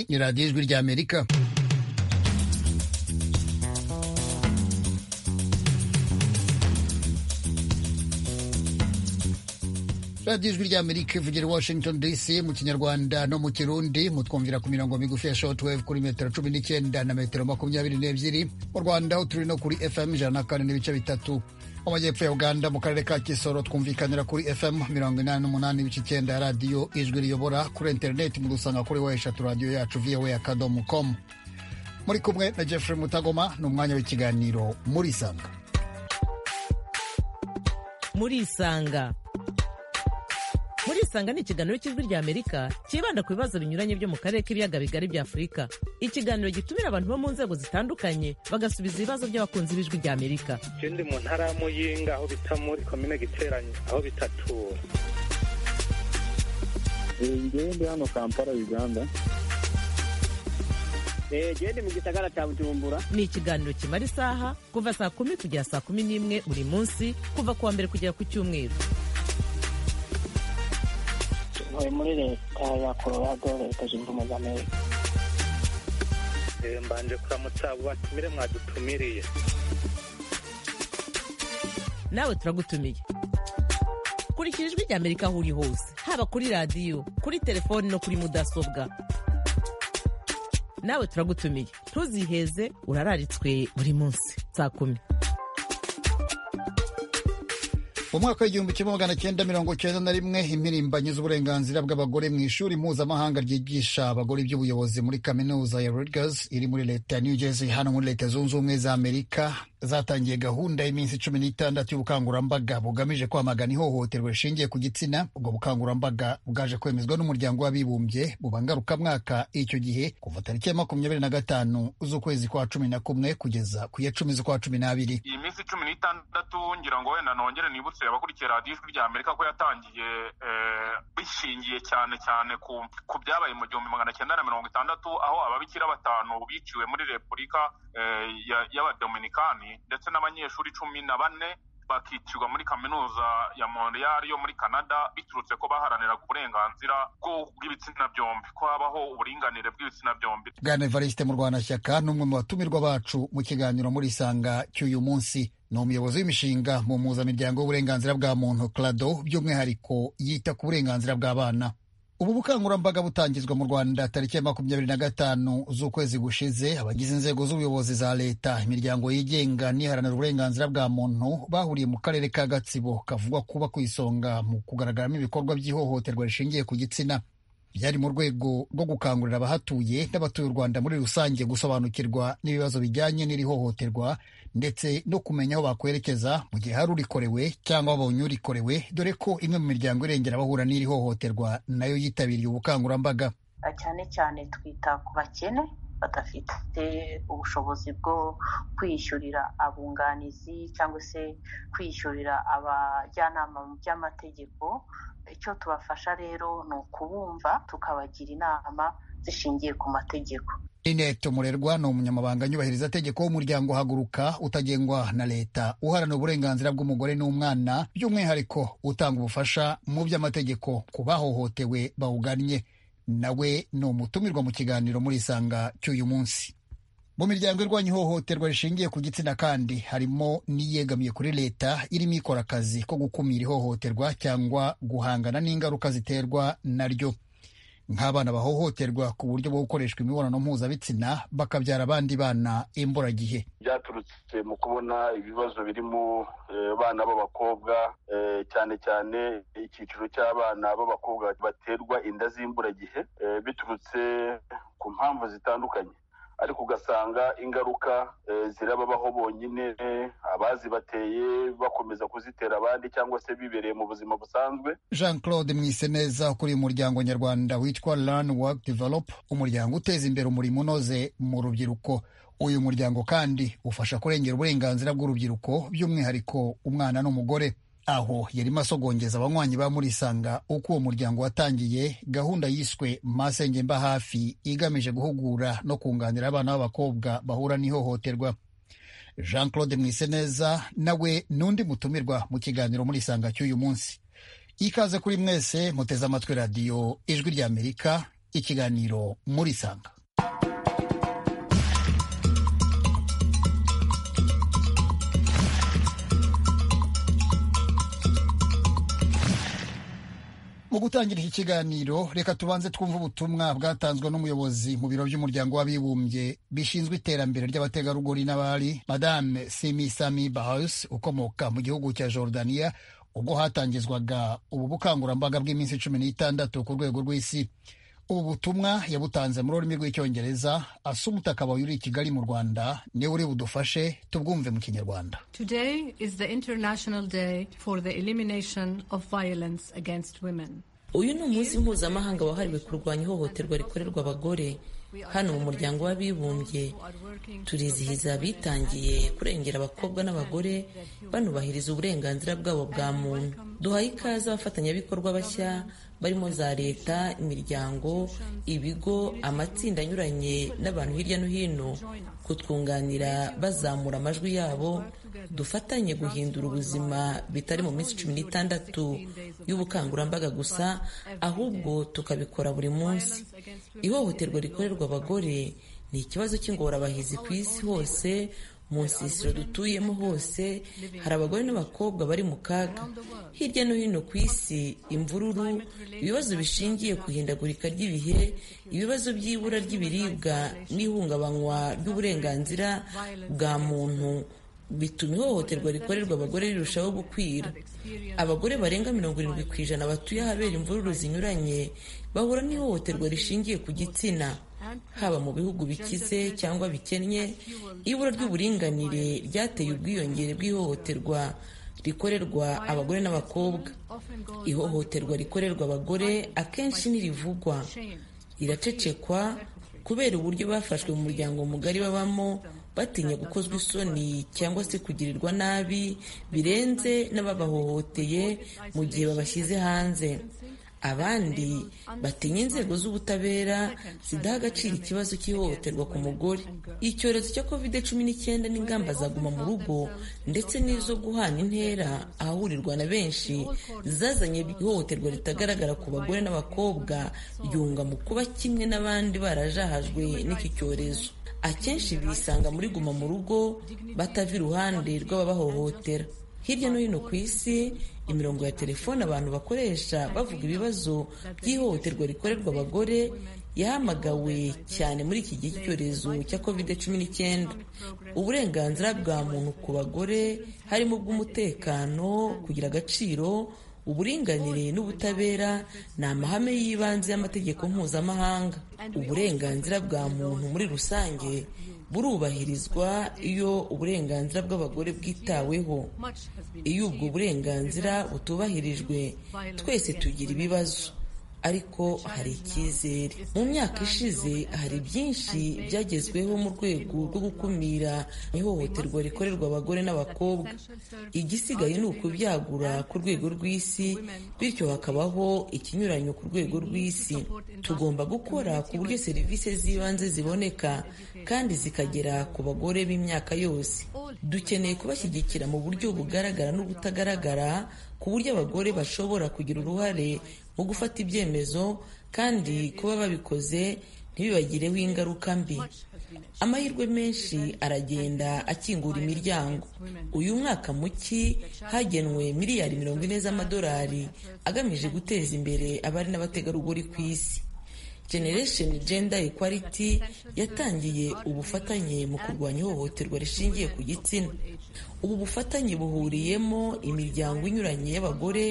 ni radiyo ijwi ry'amerika radiyo ijwi ry'amerika ivugira i washington dc mu kinyarwanda no mu kirundi mutwumvira ku mirongo migufi ya shotwave kuri metero cumi n'icyenda na metero makumyabiri n'ebyiri mu rwanda aho turi no kuri fm ijana na kane n'ibice bitatu mu majyepfo ya uganda mu karere ka kisoro twumvikanira kuri fm mirongo inani n'umunani ibice icyenda ya radiyo ijwi riyobora kuri interineti mudusanga kuri wa eshatu radiyo yacu voa akadomo komu muri kumwe na jeffrey mutagoma ni umwanya w'ikiganiro muri isanga muri isanga muri isanga ni ikiganiro cy'ijwi ry'amerika cyibanda ku bibazo binyuranye byo mu karere k'ibiyaga bigari bya afurika ikiganiro gitumira abantu bo mu nzego zitandukanye bagasubiza ibibazo by'abakunzi b'ijwi ry'amerika icyo ndi mu ntara ya muyinga aho bita muri komine giteranye aho bitatura ngewe ndi hano kampala uganda gende mu gisagara cya bujumbura ni ikiganiro kimara isaha kuva saa kumi kugera saa kumi n'imwe buri munsi kuva ku wa mbere kugera ku cyumweru ntuye muri leta ya colorado leta zunze ubumwe za amerika mbanje kuramutsa abo batumire mwadutumiriye nawe turagutumiye kurikira ijwi ry'amerika aho uri hose haba kuri radiyo kuri telefoni no kuri mudasobwa nawe turagutumiye ntuziheze urararitswe buri munsi saa kumi mu mwaka w'igihumbi kimwe magana cyenda mirongo cyenda na rimwe impirimbanyi z'uburenganzira bw'abagore mu ishuri mpuzamahanga ryigisha abagore iby'ubuyobozi muri kaminuza ya Rutgers iri muri leta ya New Jersey hano muri leta zunze ubumwe za Amerika zatangiye gahunda y'iminsi cumi n'itandatu y'ubukangurambaga bugamije kwamagana ihohoterwa rishingiye ku gitsina ubwo bukangurambaga bwaje kwemezwa n'umuryango w'abibumbye buba ngarukamwaka icyo gihe kuva tariki ya makumyabiri na gatanu z'ukwezi kwa cumi na kumwe kugeza ku ya cumi z'ukwa cumi n'abiri iyi minsi cumi n'itandatu ngira ngo wenda nongere nibutse abakurikiye radiyo ijwi rya amerika ko yatangiye bishingiye cyane cyane ku byabaye mu gihumbi magana cyenda na mirongo itandatu aho ababikira batanu biciwe muri repubulika y'abadominikani ndetse n'abanyeshuri cumi na bane bakicirwa muri kaminuza ya montreal yo muri canada biturutse ko baharaniraga uburenganzira bw'ibitsina byombi ko habaho uburinganire bw'ibitsina byombi bwana evariste murwanashyaka ni umwe mu batumirwa bacu mu kiganiro muri isanga cy'uyu munsi ni umuyobozi w'imishinga mu mpuzamiryango w'uburenganzira bwa muntu clado by'umwihariko yita ku burenganzira bw'abana ubu bukangurambaga butangizwa mu rwanda tariki ya makumyabiri na gatanu z'ukwezi gushize abagize inzego z'ubuyobozi za leta imiryango yigenga n'iharanira uburenganzira bwa muntu bahuriye mu karere ka gatsibo kavugwa kuba ku isonga mu kugaragaramo ibikorwa by'ihohoterwa rishingiye ku gitsina byari mu rwego rwo gukangurira abahatuye n'abatuye u rwanda muri rusange gusobanukirwa n'ibibazo bijyanye n'iri hohoterwa ndetse no kumenya aho bakwerekeza mu gihe hari urikorewe cyangwa babonye urikorewe dore ko imwe mu miryango irengera abahura n'iri hohoterwa nayo yitabiriye ubukangurambaga cyane cyane twita ku bakene badafite ubushobozi bwo kwiyishyurira abunganizi cyangwa se kwiyishyurira abajyanama mu by'amategeko icyo tubafasha rero ni ukubumva tukabagira inama zishingiye ku mategeko Linette Umurerwa ni umunyamabanga nyubahirizategeko w'umuryango Haguruka utagengwa na leta uharanira uburenganzira bw'umugore n'umwana by'umwihariko utanga ubufasha mu by'amategeko ku bahohotewe bawugannye nawe ni umutumirwa mu kiganiro muri isanga cy'uyu munsi mu miryango irwanya ihohoterwa rishingiye ku gitsina kandi harimo n'iyegamiye kuri leta irimo ikora akazi ko gukumira ihohoterwa cyangwa guhangana n'ingaruka ziterwa naryo nk'abana bahohoterwa ku buryo bwo gukoreshwa imibonano mpuzabitsina bakabyara abandi bana imburagihe byaturutse mu kubona ibibazo birimo abana b'abakobwa cyane cyane icyiciro cy'abana b'abakobwa baterwa inda z'imburagihe biturutse ku mpamvu zitandukanye ariko ugasanga ingaruka zirababaho bonyine abazibateye bakomeza kuzitera abandi cyangwa se bibereye mu buzima busanzwe jean claude mwiseneza ukuriye umuryango nyarwanda witwa learn work develop umuryango uteza imbere umurimo unoze mu rubyiruko uyu muryango kandi ufasha kurengera uburenganzira bw'urubyiruko by'umwihariko umwana n'umugore aho yarimo asogongeza abanywanyi ba murisanga uko uwo muryango watangiye gahunda yiswe masenge mba hafi igamije guhugura no kunganira abana b'abakobwa bahura n'ihohoterwa jean claude mwiseneza nawe n'undi mutumirwa mu kiganiro muri isanga cy'uyu munsi ikaze kuri mwese muteze amatwi radiyo ijwi ry'amerika ikiganiro muri sanga mu gutangira iki kiganiro reka tubanze twumve ubutumwa bwatanzwe n'umuyobozi mu biro by'umuryango w'abibumbye bishinzwe iterambere ry'abategarugori n'abari madame simi sami bahus ukomoka mu gihugu cya jordania ubwo hatangizwaga ubu bukangurambaga bw'iminsi cumi n'itandatu ku rwego rw'isi ubu butumwa yabutanze muri ururimi rw'icyongereza asa umutakabaye uri i kigali mu rwanda niwe uri budufashe tubwumve mu kinyarwanda Today is the International Day for the Elimination of Violence Against Women. uyu ni umunsi mpuzamahanga wahariwe kurwanya ihohoterwa rikorerwa abagore hano mu muryango w'abibumbye turizihiza abitangiye kurengera abakobwa n'abagore banubahiriza uburenganzira bwabo bwa muntu duhaye ikaze abafatanyabikorwa bashya barimo za leta imiryango ibigo amatsinda anyuranye n'abantu hirya no hino kutwunganira bazamura amajwi yabo dufatanye guhindura ubuzima bitari mu minsi cumi n'itandatu y'ubukangurambaga gusa ahubwo tukabikora buri munsi ihohoterwa rikorerwa abagore ni ikibazo cy'ingorabahizi ku isi hose mu nsisiro dutuyemo hose hari abagore n'abakobwa bari mu kaga hirya no hino ku isi imvururu ibibazo bishingiye ku ihindagurika ry'ibihe ibibazo by'ibura ry'ibiribwa n'ihungabanywa ry'uburenganzira bwa muntu bituma ihohoterwa rikorerwa abagore rirushaho gukwira abagore barenga mirongo irindwi ku ijana batuye ahabera imvururu zinyuranye bahura n'ihohoterwa rishingiye ku gitsina haba mu bihugu bikize cyangwa bikennye ibura ry'uburinganire ryateye ubwiyongere bw'ihohoterwa rikorerwa abagore n'abakobwa ihohoterwa rikorerwa abagore akenshi ntirivugwa riracecekwa kubera uburyo bafashwe mu muryango mugari babamo batinya gukozwa isoni cyangwa se kugirirwa nabi birenze n'ababahohoteye mu gihe babashyize hanze abandi batinya inzego z'ubutabera zidaha agaciro ikibazo cy'ihohoterwa ku mugore icyorezo cya covid cumi n'icyenda n'ingamba zaguma mu rugo ndetse n'izo guhana intera ahahurirwa na benshi zazanye ihohoterwa ritagaragara ku bagore n'abakobwa ryunga mu kuba kimwe n'abandi barajahajwe n'iki cyorezo akenshi bisanga muri guma mu rugo batava iruhande rw'ababahohotera hirya no hino ku isi imirongo ya telefone abantu bakoresha bavuga ibibazo by'ihohoterwa rikorerwa abagore yahamagawe cyane muri iki gihe cy'icyorezo cya covid cumi n'icyenda uburenganzira bwa muntu ku bagore harimo ubw'umutekano kugira agaciro uburinganire n'ubutabera ni amahame y'ibanze y'amategeko mpuzamahanga uburenganzira bwa muntu muri rusange burubahirizwa iyo uburenganzira bw'abagore bwitaweho iyo ubwo burenganzira butubahirijwe twese tugira ibibazo ariko hari icyizere mu myaka ishize hari byinshi byagezweho mu rwego rwo gukumira ihohoterwa rikorerwa abagore n'abakobwa igisigaye ni ukubyagura ku rwego rw'isi bityo hakabaho ikinyuranyo ku rwego rw'isi tugomba gukora ku buryo serivisi z'ibanze ziboneka kandi zikagera ku bagore b'imyaka yose dukeneye kubashyigikira mu buryo bugaragara n'ubutagaragara ku buryo abagore bashobora kugira uruhare mu gufata ibyemezo kandi kuba babikoze ntibibagireho ingaruka mbi amahirwe menshi aragenda akingura imiryango uyu mwaka muki hagenwe miliyari mirongo ine z'amadolari agamije guteza imbere abari n'abategarugori ku isi generation gender equality yatangiye ubufatanye mu kurwanya ihohoterwa rishingiye ku gitsina ubu bufatanye buhuriyemo imiryango inyuranye y'abagore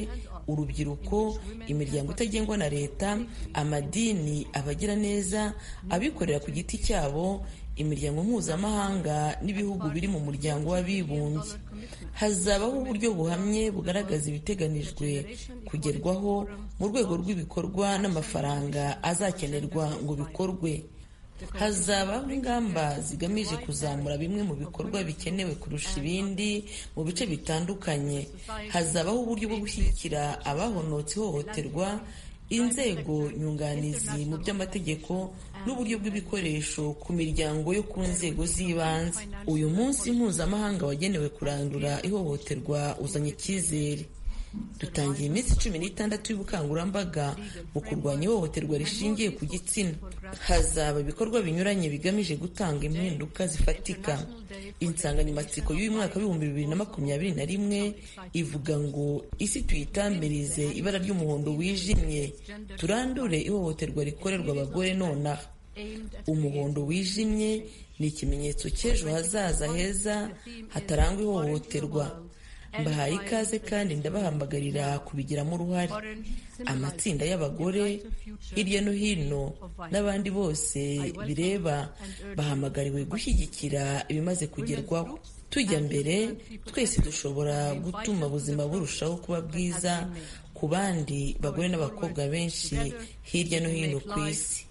urubyiruko imiryango itagengwa na leta amadini abagira neza abikorera ku giti cyabo imiryango mpuzamahanga n'ibihugu biri mu muryango w'abibumbye hazabaho uburyo buhamye bugaragaza ibiteganijwe kugerwaho mu rwego rw'ibikorwa n'amafaranga azakenerwa ngo bikorwe hazabaho ingamba zigamije kuzamura bimwe mu bikorwa bikenewe kurusha ibindi mu bice bitandukanye hazabaho uburyo bwo gushyigikira abahonotse ihohoterwa inzego nyunganizi mu by'amategeko n'uburyo bw'ibikoresho ku miryango yo ku nzego z'ibanze uyu munsi mpuzamahanga wagenewe kurandura ihohoterwa uzanye icyizere dutangiye iminsi cumi n'itandatu y'ubukangurambaga mu kurwanya ihohoterwa rishingiye ku gitsina hazaba ibikorwa binyuranye bigamije gutanga impinduka zifatika insanganyamatsiko y'uyu mwaka w'ibihumbi bibiri na makumyabiri na rimwe ivuga ngo isi tuyitambirize ibara ry'umuhondo wijimye turandure ihohoterwa rikorerwa abagore nonaha umuhondo wijimye ni ikimenyetso cy'ejo hazaza heza hatarangwa ihohoterwa mbahaye ikaze kandi ndabahamagarira kubigiramo uruhare amatsinda y'abagore hirya no hino n'abandi bose bireba bahamagariwe gushyigikira ibimaze kugerwaho tujya mbere twese dushobora gutuma ubuzima burushaho kuba bwiza ku bandi bagore n'abakobwa benshi hirya no hino ku isi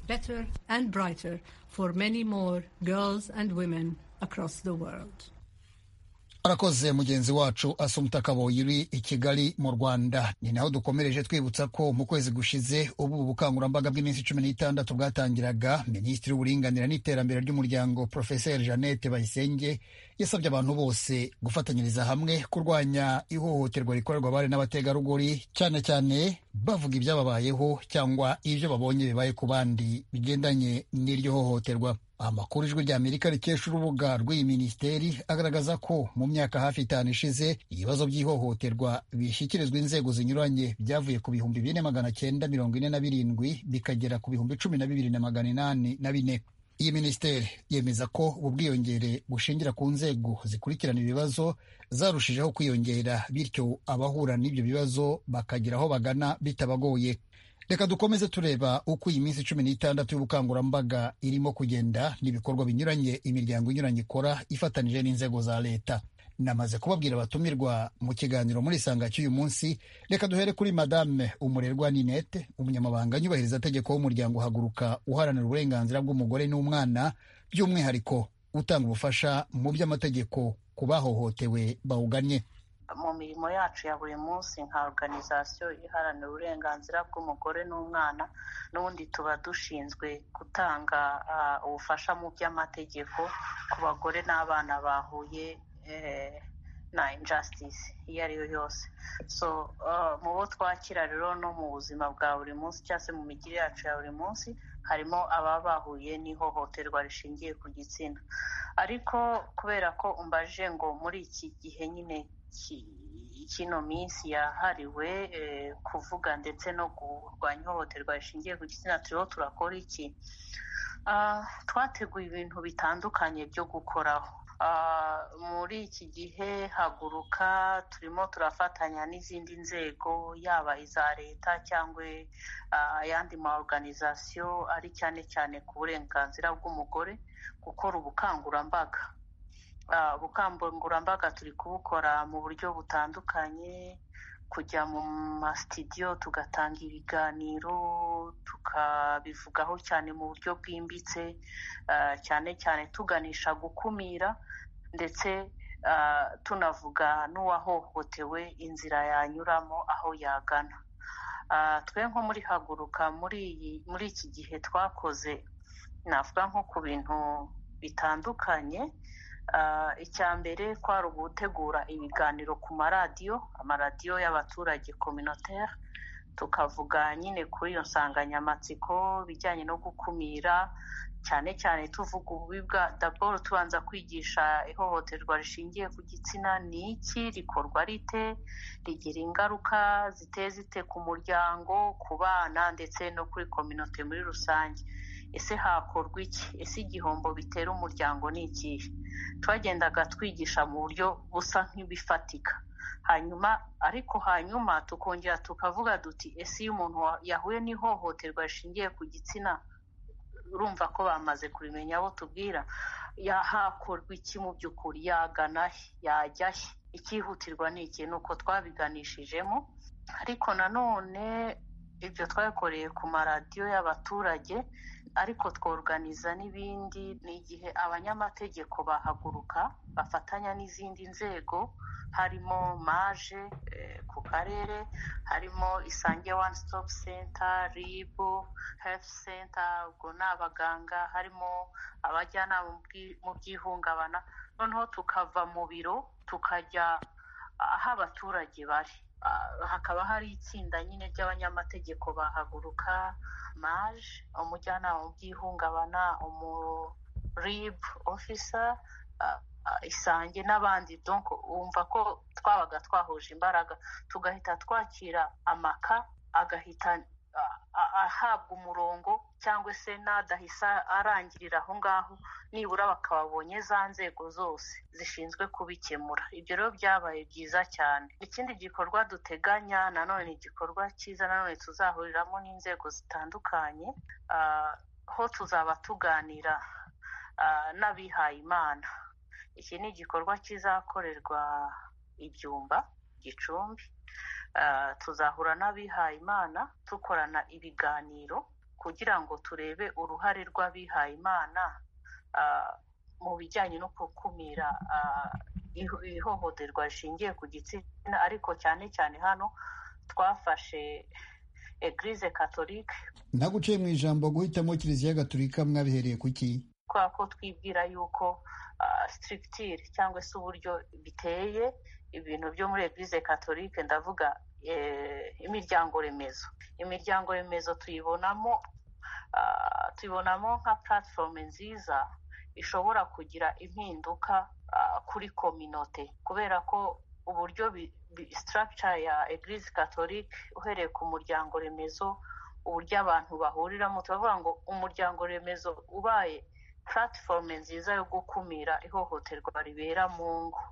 arakoze mugenzi wacu asumutaka boyiri i kigali mu rwanda ni naho dukomereje twibutsa ko mu kwezi gushize ubu ubukangurambaga bw'iminsi cumi n'itandatu bwatangiraga minisitiri w'uburinganire n'iterambere ry'umuryango porofeseri jeannette bayisenge yasabye abantu bose gufatanyiriza hamwe kurwanya ihohoterwa rikorerwa abari n'abategarugori cyane cyane bavuga ibyababayeho cyangwa ibyo babonye bibaye ku bandi bigendanye n'iryo hohoterwa amakuru ijwi ry'amerika rikesha urubuga rw'iyi minisiteri agaragaza ko mu myaka hafi itanu ishize ibibazo by'ihohoterwa bishyikirizwa inzego zinyuranye byavuye ku bihumbi bine magana cyenda mirongo ine na birindwi bikagera ku bihumbi cumi na bibiri na magana inani na bine iyi minisiteri yemeza ko ubu bwiyongere bushingira ku nzego zikurikirana ibibazo zarushijeho kwiyongera bityo abahura n'ibyo bibazo bakagira aho bagana bitabagoye reka dukomeze tureba uko iyi minsi cumi n'itandatu y'ubukangurambaga irimo kugenda n'ibikorwa binyuranye imiryango inyuranye ikora ifatanije n'inzego za leta namaze kubabwira abatumirwa mu kiganiro muri isanga cy'uyu munsi reka duhere kuri madame umurerwa ninete umunyamabanga nyubahiriza tegeko w'umuryango uhaguruka uharanira uburenganzira bw'umugore n'umwana by'umwihariko utanga ubufasha mu by'amategeko ku bahohotewe bawuganye mu mirimo yacu ya buri munsi nka organizasiyo iharanira uburenganzira bw'umugore n'umwana n'ubundi tuba dushinzwe gutanga ubufasha mu by'amategeko ku bagore n'abana bahuye na injustice iyo ari yo yose so mu bo twakira rero no mu buzima bwa buri munsi cyangwa se mu migire yacu ya buri munsi harimo ababa bahuye n'ihohoterwa rishingiye ku gitsina ariko kubera ko umbaje ngo muri iki gihe nyine kino minsi yahariwe kuvuga ndetse no kurwanya ihohoterwa rishingiye ku gitsina turiho turakora iki twateguye ibintu bitandukanye byo gukoraho muri iki gihe haguruka turimo turafatanya n'izindi nzego yaba iza leta cyangwa ayandi ma organizasiyo ari cyane cyane ku burenganzira bw'umugore gukora ubukangurambaga ubukangurambaga turi kubukora mu buryo butandukanye kujya mu masitidiyo tugatanga ibiganiro tukabivugaho cyane mu buryo bwimbitse cyane cyane tuganisha gukumira ndetse tunavuga n'uwahohotewe inzira yanyuramo aho yagana twe nko muri haguruka muri iki gihe twakoze navuga nko ku bintu bitandukanye icya mbere kwari ugutegura ibiganiro ku maradiyo amaradiyo y'abaturage kominoteri tukavuga nyine kuri iyo nsanganyamatsiko bijyanye no gukumira cyane cyane tuvuga ububi bwa daboro tubanza kwigisha ihohoterwa rishingiye ku gitsina ni iki rikorwa rite rigira ingaruka ziteye zite ku muryango ku bana ndetse no kuri kominote muri rusange ese hakorwa iki ese igihombo bitera umuryango ni ikihe twagendaga twigisha mu buryo busa nk'ibifatika hanyuma ariko hanyuma tukongera tukavuga duti ese iyo umuntu yahuye n'ihohoterwa rishingiye ku gitsina urumva ko bamaze kubimenya abo tubwira yahakorwa iki mu by'ukuri yagana he yajya he icyihutirwa ni iki ni uko twabiganishijemo ariko nanone ibyo twakoreye ku maradiyo y'abaturage ariko tworganiza n'ibindi ni igihe abanyamategeko bahaguruka bafatanya n'izindi nzego harimo maje ku karere harimo isange one stop center ribu health center ubwo ni abaganga harimo abajyanama mu by'ihungabana noneho tukava mu biro tukajya aho abaturage bari hakaba hari itsinda nyine ry'abanyamategeko bahaguruka maje umujyanama mu by'ihungabana umuribu ofisa isange n'abandi donko wumva ko twabaga twahuje imbaraga tugahita twakira amaka agahita ahabwa umurongo cyangwa se n'adahisa arangirira aho ngaho nibura bakababonye za nzego zose zishinzwe kubikemura ibyo rero byabaye byiza cyane ikindi gikorwa duteganya nanone igikorwa cyiza nanone tuzahuriramo n'inzego zitandukanye aho tuzaba tuganira n'abihaye imana iki ni igikorwa kizakorerwa ibyumba gicumbi tuzahura n'abihaye imana dukorana ibiganiro kugira ngo turebe uruhare rw'abihaye imana mu bijyanye no gukumira ihohoterwa rishingiye ku gitsina ariko cyane cyane hano twafashe eglise katolike naguciye mu ijambo guhitamo kiliziya gatolika mwabihereye ku ki kubera ko twibwira yuko sitirigitire cyangwa se uburyo biteye ibintu byo muri eglise katolike ndavuga imiryango remezo imiryango remezo tuyibonamo tuyibonamo nka puratifomu nziza ishobora kugira impinduka kuri kominote kubera ko uburyo sitaragica ya eglise katolike uhereye ku muryango remezo uburyo abantu bahuriramo turavuga ngo umuryango remezo ubaye puratifomu nziza yo gukumira ihohoterwa ribera mu ngo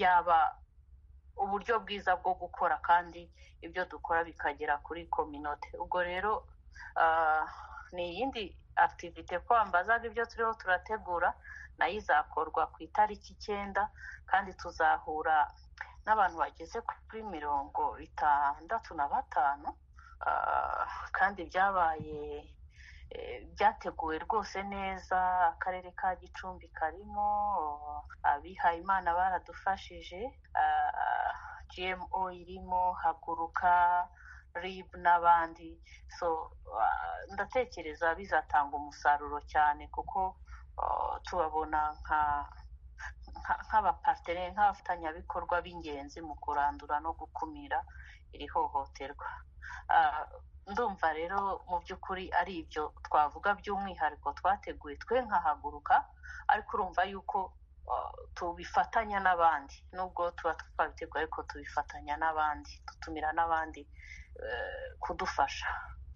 yaba uburyo bwiza bwo gukora kandi ibyo dukora bikagera kuri kominote ubwo rero ni iyindi akitivite ko wambazaga ibyo turiho turategura nayo izakorwa ku itariki icyenda kandi tuzahura n'abantu bageze kuri mirongo itandatu na batanu kandi byabaye byateguwe rwose neza akarere ka gicumbi karimo abihayimana baradufashije gmo irimo haguruka rib n'abandi so ndatekereza bizatanga umusaruro cyane kuko tubabona nka nk'abapariteri nk'abafatanyabikorwa b'ingenzi mu kurandura no gukumira iri hohoterwa ndumva rero mu by'ukuri ari ibyo twavuga by'umwihariko twateguye twe nkahaguruka ariko urumva yuko tubifatanya n'abandi nubwo tuba twabiteguye ariko tubifatanya n'abandi dutumira n'abandi kudufasha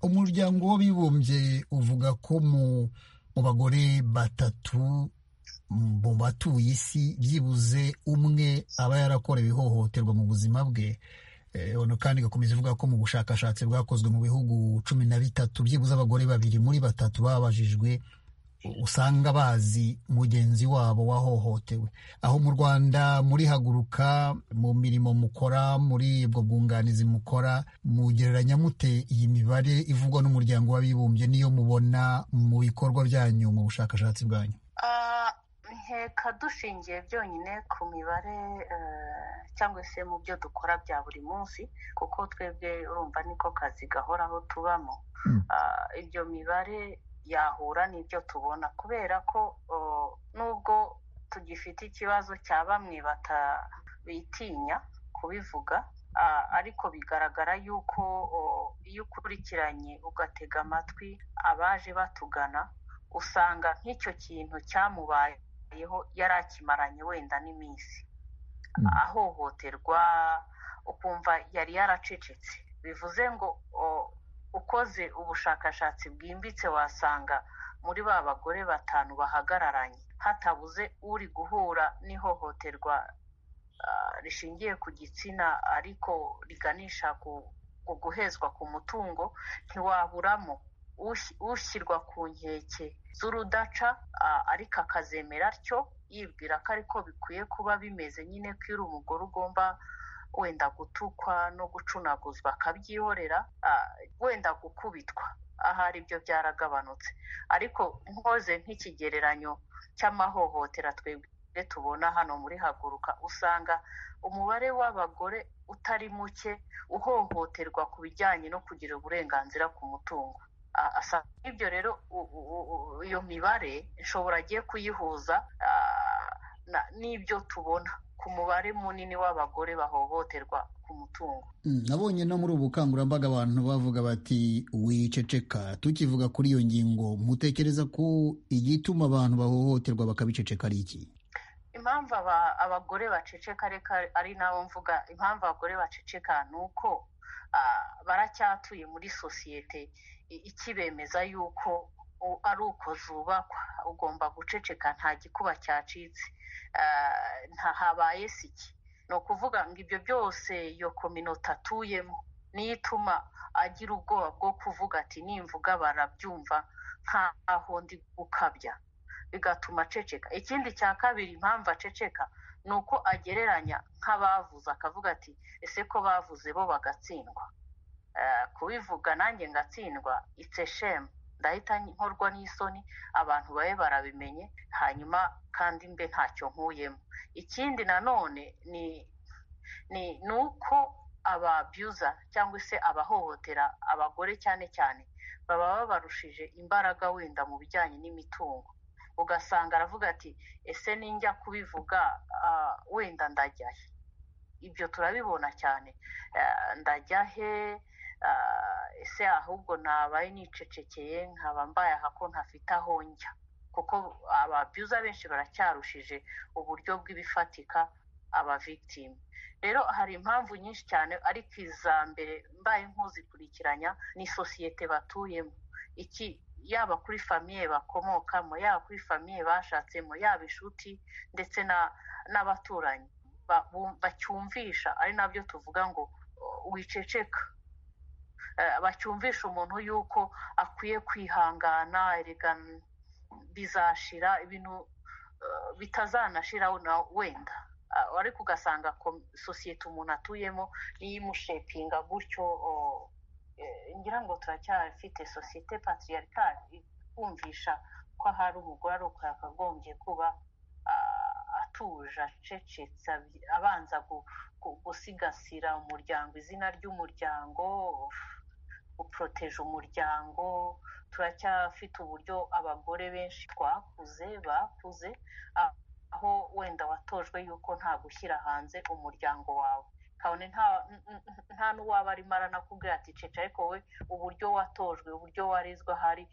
umuryango w'abibumbye uvuga ko mu bagore batatu mu batuye isi byibuze umwe aba yarakorewe ihohoterwa mu buzima bwe kandi igakomeza ivuga ko mu bushakashatsi bwakozwe mu bihugu cumi na bitatu byibuze abagore babiri muri batatu babajijwe usanga bazi mugenzi wabo wahohotewe aho mu rwanda muri haguruka mu mirimo mukora muri ubwo bwunganizi mukora mugereranya mute iyi mibare ivugwa n'umuryango w'abibumbye niyo mubona mu bikorwa byanyu mu bushakashatsi bwanyu nkeka dushingiye byonyine ku mibare cyangwa se mu byo dukora bya buri munsi kuko twebwe urumva niko kazi gahoraho tubamo ibyo mibare yahura n'ibyo tubona kubera ko nubwo tugifite ikibazo cya bamwe bitinya kubivuga ariko bigaragara yuko iyo ukurikiranye ugatega amatwi abaje batugana usanga nk'icyo kintu cyamubaye yari akimaranye wenda n'iminsi ahohoterwa ukumva yari yaracecetse bivuze ngo ukoze ubushakashatsi bwimbitse wasanga muri ba bagore batanu bahagararanye hatabuze uri guhura n'ihohoterwa rishingiye ku gitsina ariko riganisha ku guhezwa ku mutungo ntiwaburamo ushyirwa ku nkeke z'urudaca ariko akazemera atyo yibwira ko ariko bikwiye kuba bimeze nyine ko uri umugore ugomba wenda gutukwa no gucunaguzwa akabyihorera wenda gukubitwa ahari ibyo byaragabanutse ariko nkoze nk'ikigereranyo cy'amahohotera twebwe tubona hano muri haguruka usanga umubare w'abagore utari muke uhohoterwa ku bijyanye no kugira uburenganzira ku mutungo ibyo rero iyo mibare nshobora agiye kuyihuza n'ibyo tubona ku ku mubare munini w'abagore bahohoterwa ku mutungo nabonye no muri ubu bukangurambaga abantu bavuga bati wiceceka tukivuga kuri iyo ngingo mutekereza ko igituma abantu bahohoterwa bakabiceceka ari iki impamvu abagore baceceka reka ari nabo mvuga impamvu abagore baceceka ni uko baracyatuye muri sosiyete ikibemeza yuko ari uko zubakwa ugomba guceceka nta gikuba cyacitse habaye siki ni ukuvuga ngo ibyo byose iyo kominota atuyemo niyo ituma agira ubwoba bwo kuvuga ati nimvuga barabyumva nkaho ndi gukabya bigatuma aceceka ikindi cya kabiri impamvu aceceka ni uko agereranya nk'abavuze akavuga ati ese ko bavuze bo bagatsindwa kubivuga nanjye ngatsindwa itse shemu ndahita nkorwa n'isoni abantu babe barabimenye hanyuma kandi mbe ntacyo nkuyemo ikindi nanone ni ni uko ababyuza cyangwa se abahohotera abagore cyane cyane baba babarushije imbaraga wenda mu bijyanye n'imitungo ugasanga aravuga ati ese ninjya kubivuga wenda ndajya he ibyo turabibona cyane ndajya he ese ahubwo nabaye nicecekeye nkaba mbaye aha ko ntafite aho njya kuko ababyuza benshi baracyarushije uburyo bw'ibifatika aba rero hari impamvu nyinshi cyane ariko iza mbere mbaye nkuzikurikiranya ni sosiyete batuyemo iki yaba kuri famiye bakomokamo yaba kuri famiye bashatsemo yaba inshuti ndetse n'abaturanyi bacyumvisha ari nabyo tuvuga ngo wiceceka bacyumvisha umuntu yuko akwiye kwihangana erega bizashira ibintu bitazanashira wenda ariko ugasanga sosiyete umuntu atuyemo niyo imushepinga gutyo ngira ngo turacyafite sosiyete patriaricale ikumvisha ko ahari umugore akagombye kuba atuje acecetse abanza gusigasira umuryango izina ry'umuryango uporoteje umuryango turacyafite uburyo abagore benshi twakuze bakuze aho wenda watojwe yuko nta gushyira hanze umuryango wawe kabone nta n'uwaba arimo aranakubwira ati cece ariko we uburyo watojwe uburyo warezwe ahari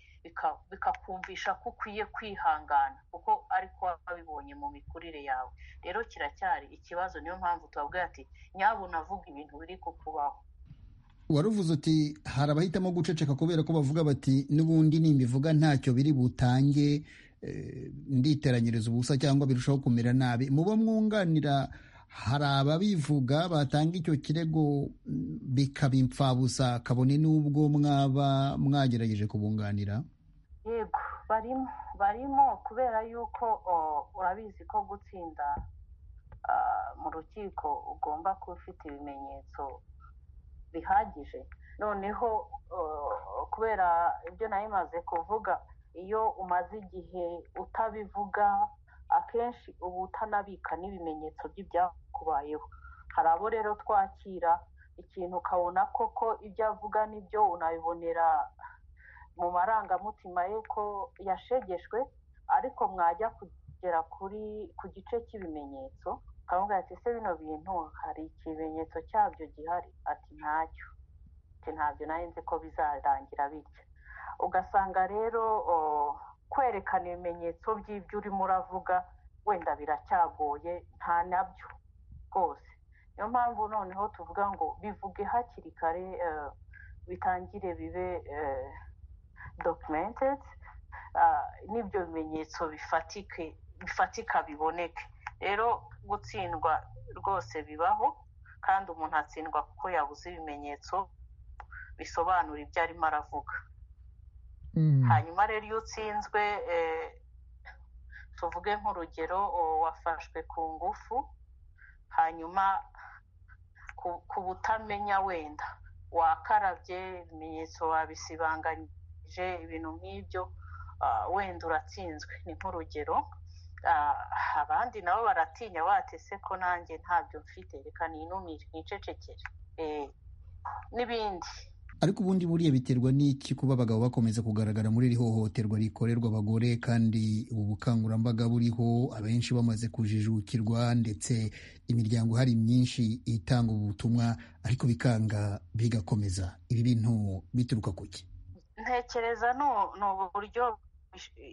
bikakumvisha ko ukwiye kwihangana kuko ariko wabibonye mu mikurire yawe rero kiracyari ikibazo niyo mpamvu tubabwira ati nyabuna avuga ibintu biri kukubaho waruvuze uti hari abahitamo guceceka kubera ko bavuga bati n'ubundi nimbivuga ntacyo biri butange nditeranyiriza ubusa cyangwa birushaho kumera nabi muba mwunganira hari ababivuga batanga icyo kirego bikaba imfabusa kabone n'ubwo mwaba mwagerageje kubunganira yego barimo barimo kubera yuko urabizi ko gutsinda mu rukiko ugomba kuba ufite ibimenyetso bihagije noneho kubera ibyo nayo imaze kuvuga iyo umaze igihe utabivuga akenshi uba utanabika n'ibimenyetso by'ibyakubayeho hari abo rero twakira ikintu ukabona koko ibyo avuga nibyo unabibonera mu marangamutima ye ko yashegeshwe ariko mwajya kugera kuri ku gice cy'ibimenyetso ukavuga ati ese bino bintu hari ikimenyetso cyabyo gihari ati ntacyo ntabyo nari nzi ko bizarangira bityo ugasanga rero kwerekana ibimenyetso by'ibyo urimo uravuga wenda biracyagoye nta nabyo rwose niyo mpamvu noneho tuvuga ngo bivuge hakiri kare bitangire bibe dokimentedi n'ibyo bimenyetso bifatika biboneke rero gutsindwa rwose bibaho kandi umuntu atsindwa kuko yabuze ibimenyetso bisobanura ibyo arimo aravuga hanyuma rero iyo utsinzwe tuvuge nk'urugero wafashwe ku ngufu hanyuma ku butamenya wenda wakarabye ibimenyetso wabisibanganyije ibintu nk'ibyo wenda uratsinzwe ni nk'urugero abandi nabo baratinya batese ko nanjye ntabyo mfite reka ninumire nicecekere n'ibindi ariko ubundi buriya biterwa n'iki kuba abagabo bakomeza kugaragara muri iri hohoterwa rikorerwa abagore kandi ubu bukangurambaga buriho abenshi bamaze kujijukirwa ndetse imiryango hari myinshi itanga ubutumwa ariko bikanga bigakomeza ibi bintu bituruka ku ki ntekereza ni uburyo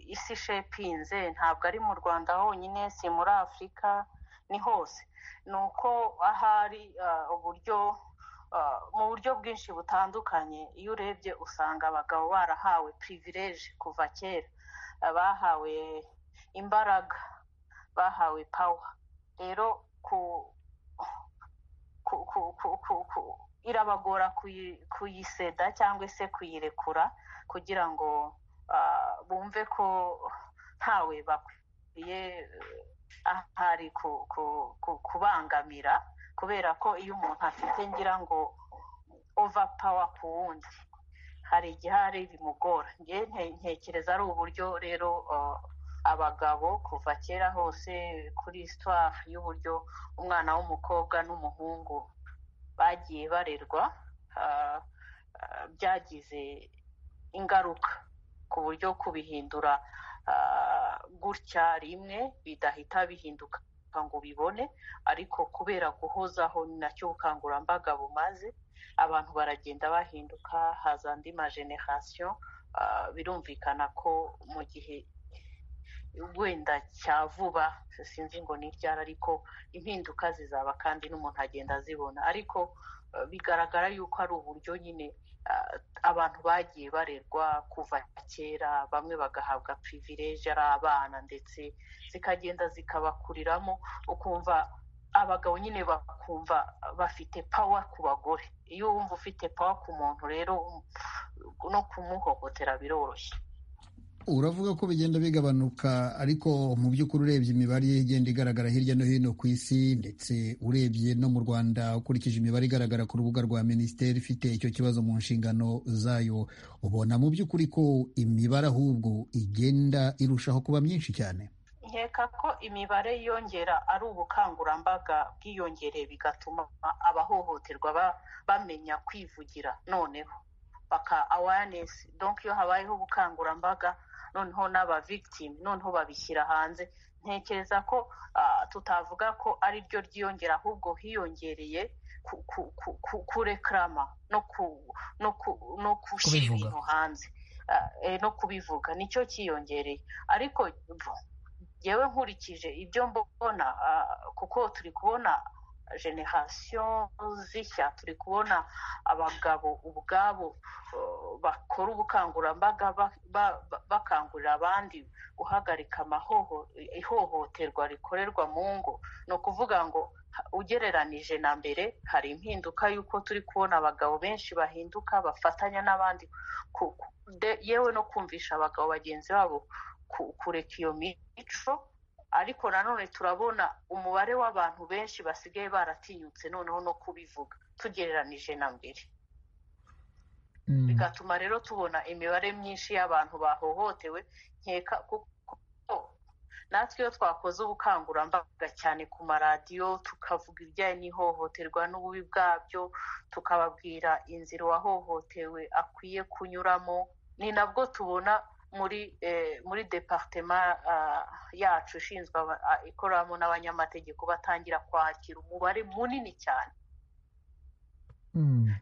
isi shepinze ntabwo ari mu rwanda honyine si muri afurika ni hose ni uko ahari uburyo mu buryo bwinshi butandukanye iyo urebye usanga abagabo barahawe pirivireje kuva kera bahawe imbaraga bahawe pawa rero ku irabagora kuyiseda cyangwa se kuyirekura kugira ngo bumve ko ntawe bakwiye ahari kubangamira kubera ko iyo umuntu afite ngira ngo ova pawa ku wundi hari igihari bimugora ntekereza ari uburyo rero abagabo kuva kera hose kuri isitwari y'uburyo umwana w'umukobwa n'umuhungu bagiye barerwa byagize ingaruka ku buryo kubihindura gutya rimwe bidahita bihinduka ngo ubibone ariko kubera guhozaho ni nacyo ubukangurambaga bumaze abantu baragenda bahinduka haza andi majenerasiyo birumvikana ko mu gihe wenda cya vuba sinzi ngo ni ryari ariko impinduka zizaba kandi n'umuntu agenda azibona ariko bigaragara yuko ari uburyo nyine abantu bagiye barerwa kuva kera bamwe bagahabwa pirivireje ari abana ndetse zikagenda zikabakuriramo ukumva abagabo nyine bakumva bafite pawa ku bagore iyo wumva ufite pawa ku muntu rero no kumuhohotera biroroshye uravuga ko bigenda bigabanuka ariko mu by'ukuri urebye imibare igenda igaragara hirya no hino ku isi ndetse urebye no mu rwanda ukurikije imibare igaragara ku rubuga rwa minisiteri ifite icyo kibazo mu nshingano zayo ubona mu by'ukuri ko imibare ahubwo igenda irushaho kuba myinshi cyane nkeka ko imibare yiyongera ari ubukangurambaga bwiyongere bigatuma abahohoterwa bamenya kwivugira noneho baka awareness donc iyo habayeho ubukangurambaga noneho n'aba victim noneho babishyira hanze ntekereza ko tutavuga ko ari ryo ryiyongera ahubwo hiyongereye kurekarama no gushyira ibintu hanze no kubivuga nicyo cyiyongereye ariko yewe nkurikije ibyo mbona kuko turi kubona generasiyo zishya turi kubona abagabo ubwabo bakora ubukangurambaga bakangurira abandi guhagarika ihohoterwa rikorerwa mu ngo ni ukuvuga ngo ugereranije na mbere hari impinduka y'uko turi kubona abagabo benshi bahinduka bafatanya n'abandi yewe no kumvisha abagabo bagenzi babo kureka iyo mico ariko nanone turabona umubare w'abantu benshi basigaye baratinyutse noneho no kubivuga tugereranije na mbere bigatuma rero tubona imibare myinshi y'abantu bahohotewe nkeka kuko natwe iyo twakoze ubukangurambaga cyane ku maradiyo tukavuga ibijyanye n'ihohoterwa n'ububi bwabyo tukababwira inzira uwahohotewe akwiye kunyuramo ni nabwo tubona muri muri departema yacu ishinzwe ikoramo n'abanyamategeko batangira kwakira umubare munini cyane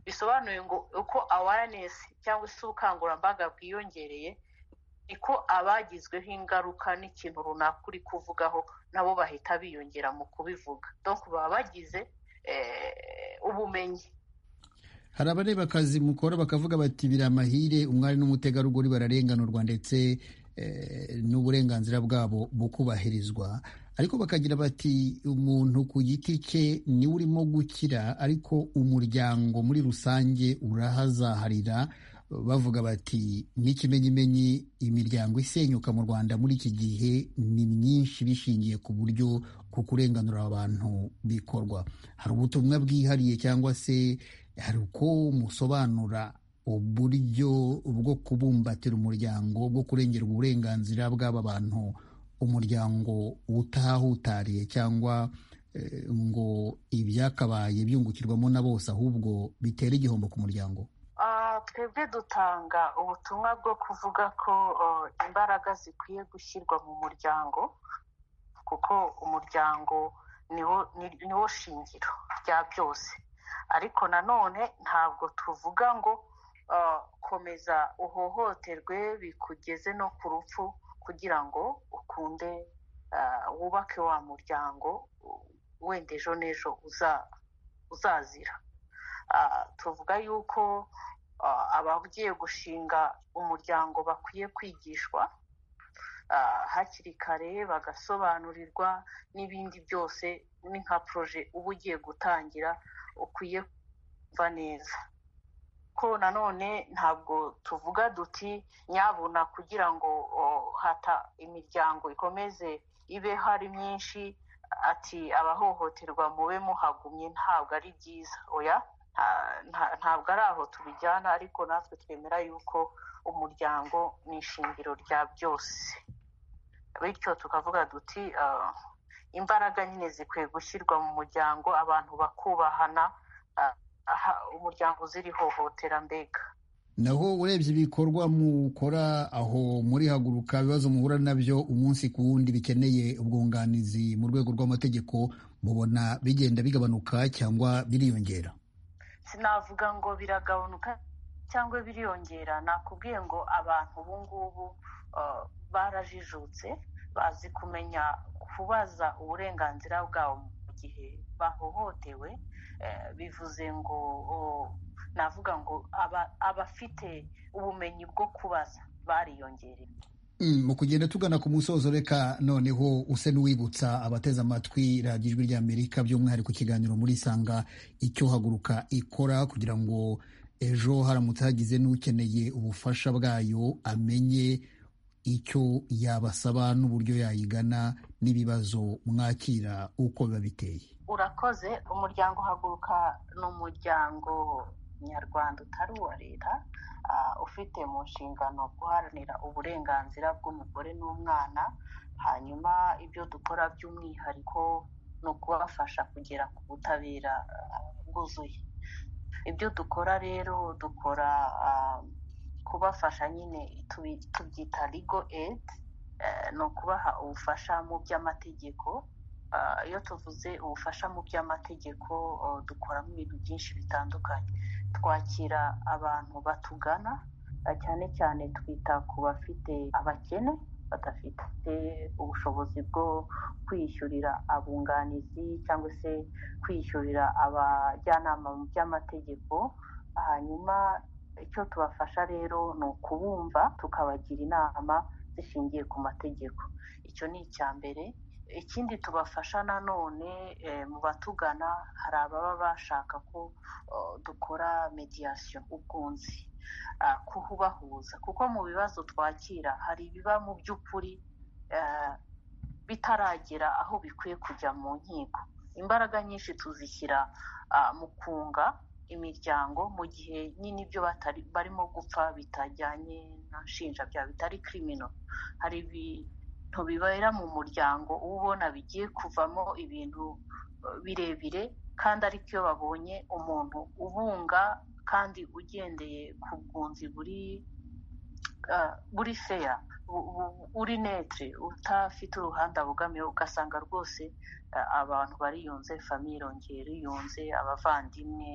bisobanuye ngo uko awareness cyangwa se ubukangurambaga bwiyongereye niko abagizweho ingaruka n'ikintu runaka uri kuvugaho nabo bahita biyongera mu kubivuga donc baba bagize ubumenyi hari abareba akazi mukora bakavuga bati biri amahire umwari n'umutegarugori bararenganurwa ndetse n'uburenganzira bwabo bukubahirizwa ariko bakagira bati umuntu ku giti cye niwe urimo gukira ariko umuryango muri rusange urahazaharira bavuga bati n'ikimenyimenyi imiryango isenyuka mu rwanda muri iki gihe ni myinshi bishingiye ku buryo ku kurenganura abantu bikorwa hari ubutumwa bwihariye cyangwa se hari uko musobanura uburyo bwo kubumbatira umuryango bwo kurengerwa uburenganzira bw'aba bantu umuryango utahutariye cyangwa ngo ibyakabaye byungukirwamo na bose ahubwo bitera igihombo ku muryango twebwe dutanga ubutumwa bwo kuvuga ko imbaraga zikwiye gushyirwa mu muryango kuko umuryango niwo shingiro rya byose ariko nanone ntabwo tuvuga ngo komeza uhohoterwe bikugeze no ku rupfu kugira ngo ukunde wubake wa muryango wenda ejo n'ejo uzazira tuvuga yuko abagiye gushinga umuryango bakwiye kwigishwa hakiri kare bagasobanurirwa n'ibindi byose ni nka poroje uba ugiye gutangira ukwiye kumva neza ko nanone ntabwo tuvuga duti nyabuna kugira ngo hata imiryango ikomeze ibe hari myinshi ati abahohoterwa mube muhagumye ntabwo ari byiza oya ntabwo ari aho tubijyana ariko natwe twemera yuko umuryango ni ishingiro rya byose bityo tukavuga duti imbaraga nyine zikwiye gushyirwa mu muryango abantu bakubahana umuryango uzira ihohotera mbega naho urebye ibikorwa mukora aho muri haguruka ibibazo muhura nabyo umunsi ku wundi bikeneye ubwunganizi mu rwego rw'amategeko mubona bigenda bigabanuka cyangwa biriyongera sinavuga ngo biragabanuka cyangwa biriyongera nakubwiye ngo abantu ubu ngubu barajijutse bazi kumenya kubaza uburenganzira bwabo mu gihe bahohotewe bivuze ngo navuga ngo abafite ubumenyi bwo kubaza bariyongereye mu kugenda tugana ku musozo reka noneho use n'uwibutsa abateze amatwi radiyo ijwi ry'amerika by'umwihariko ikiganiro muri isanga icyo haguruka ikora kugira ngo ejo haramutse hagize n'ukeneye ubufasha bwayo amenye icyo yabasaba n'uburyo yayigana n'ibibazo mwakira uko biba biteye urakoze umuryango haguruka ni umuryango nyarwanda utari uwa leta ufite mu nshingano guharanira uburenganzira bw'umugore n'umwana hanyuma ibyo dukora by'umwihariko ni ukubafasha kugera ku butabera bwuzuye ibyo dukora rero dukora kubafasha nyine tubyita rigo edi ni ukubaha ubufasha mu by'amategeko iyo tuvuze ubufasha mu by'amategeko dukoramo ibintu byinshi bitandukanye twakira abantu batugana cyane cyane twita ku bafite abakene badafite ubushobozi bwo kwishyurira abunganizi cyangwa se kwishyurira abajyanama mu by'amategeko hanyuma icyo tubafasha rero ni ukubumva tukabagira inama zishingiye ku mategeko icyo ni icya mbere ikindi tubafasha nanone mu batugana hari ababa bashaka ko dukora mediyasiyo ubwunzi kuhubahuza kuko mu bibazo twakira hari ibiba mu by'ukuri bitaragera aho bikwiye kujya mu nkiko imbaraga nyinshi tuzishyira mu kunga imiryango mu gihe nyine ibyo barimo gupfa bitajyanye na nshinjabyaha bitari kirimino hari ibintu bibera mu muryango uba ubona bigiye kuvamo ibintu birebire kandi ariko iyo babonye umuntu ubunga kandi ugendeye ku bwunzi buri buri feya uri netre utafite uruhande bugamiye ugasanga rwose abantu bariyunze famiye irongeye iriyunze abavandimwe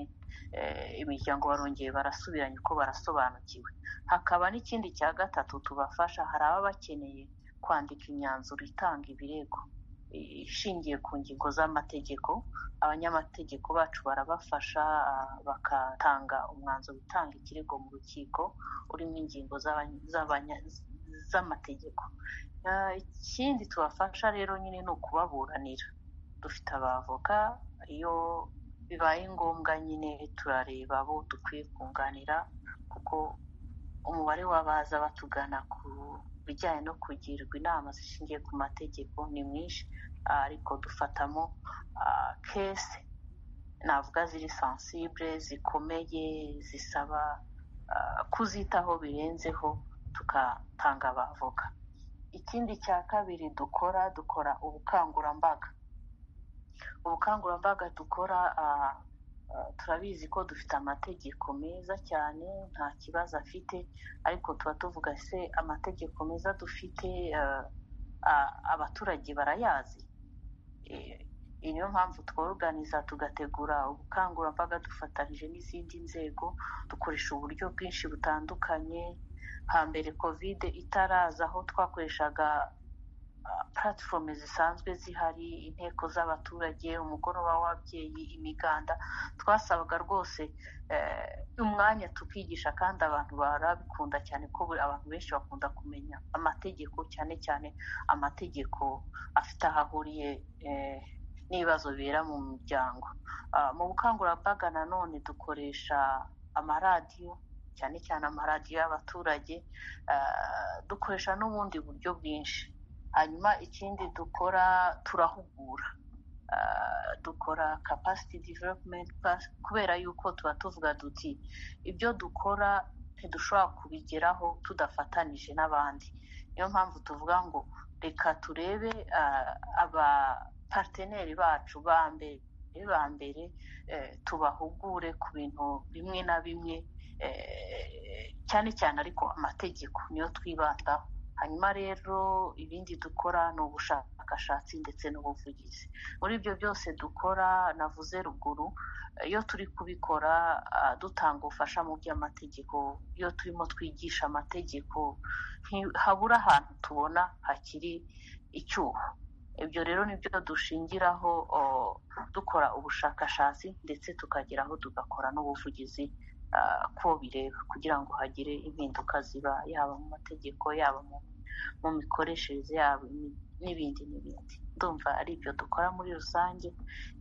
imiryango barongeye barasubiranye uko barasobanukiwe hakaba n'ikindi cya gatatu tubafasha hari ababa bakeneye kwandika imyanzuro itanga ibirego ishingiye ku ngingo z'amategeko abanyamategeko bacu barabafasha bagatanga umwanzuro utanga ikirego mu rukiko urimo ingingo z'amategeko ikindi tubafasha rero nyine ni ukubaburanira dufite abavoka iyo bibaye ngombwa nyine turareba abo dukwiye kunganira kuko umubare w'abaza batugana ku bijyanye no kugirwa inama zishingiye ku mategeko ni mwinshi ariko dufatamo kese navuga ziri sansibure zikomeye zisaba kuzitaho birenzeho tugatanga abavoka ikindi cya kabiri dukora dukora ubukangurambaga ubukangurambaga dukora turabizi ko dufite amategeko meza cyane nta kibazo afite ariko tuba tuvuga se amategeko meza dufite abaturage barayazi niyo mpamvu tworoganiza tugategura ubukangurambaga dufatanyije n'izindi nzego dukoresha uburyo bwinshi butandukanye hambere kovide itaraza aho twakoreshaga platform zisanzwe zihari inteko z'abaturage umugoroba w'ababyeyi imiganda twasabaga rwose umwanya tukigisha kandi abantu barabikunda cyane ko abantu benshi bakunda kumenya amategeko cyane cyane amategeko afite aho ahuriye n'ibibazo bibera mu muryango mu bukangurambaga nanone dukoresha amaradiyo cyane cyane amaradiyo y'abaturage dukoresha n'ubundi buryo bwinshi hanyuma ikindi dukora turahugura dukora capacity development kubera yuko tuba tuvuga duti ibyo dukora ntidushobora kubigeraho tudafatanije n'abandi niyo mpamvu tuvuga ngo reka turebe aba parteneri bacu ba mbere ba mbere tubahugure ku bintu bimwe na bimwe cyane cyane ariko amategeko niyo twibandaho hanyuma rero ibindi dukora ni ubushakashatsi ndetse n'ubuvugizi muri ibyo byose dukora navuze ruguru iyo turi kubikora dutanga ubufasha mu by'amategeko iyo turimo twigisha amategeko habura ahantu tubona hakiri icyuho ibyo rero nibyo dushingiraho dukora ubushakashatsi ndetse tukageraho tugakora n'ubuvugizi ko bireba kugira ngo hagire impinduka ziba yaba mu mategeko yaba mu mikoreshereze yabo n'ibindi n'ibindi ndumva ari ibyo dukora muri rusange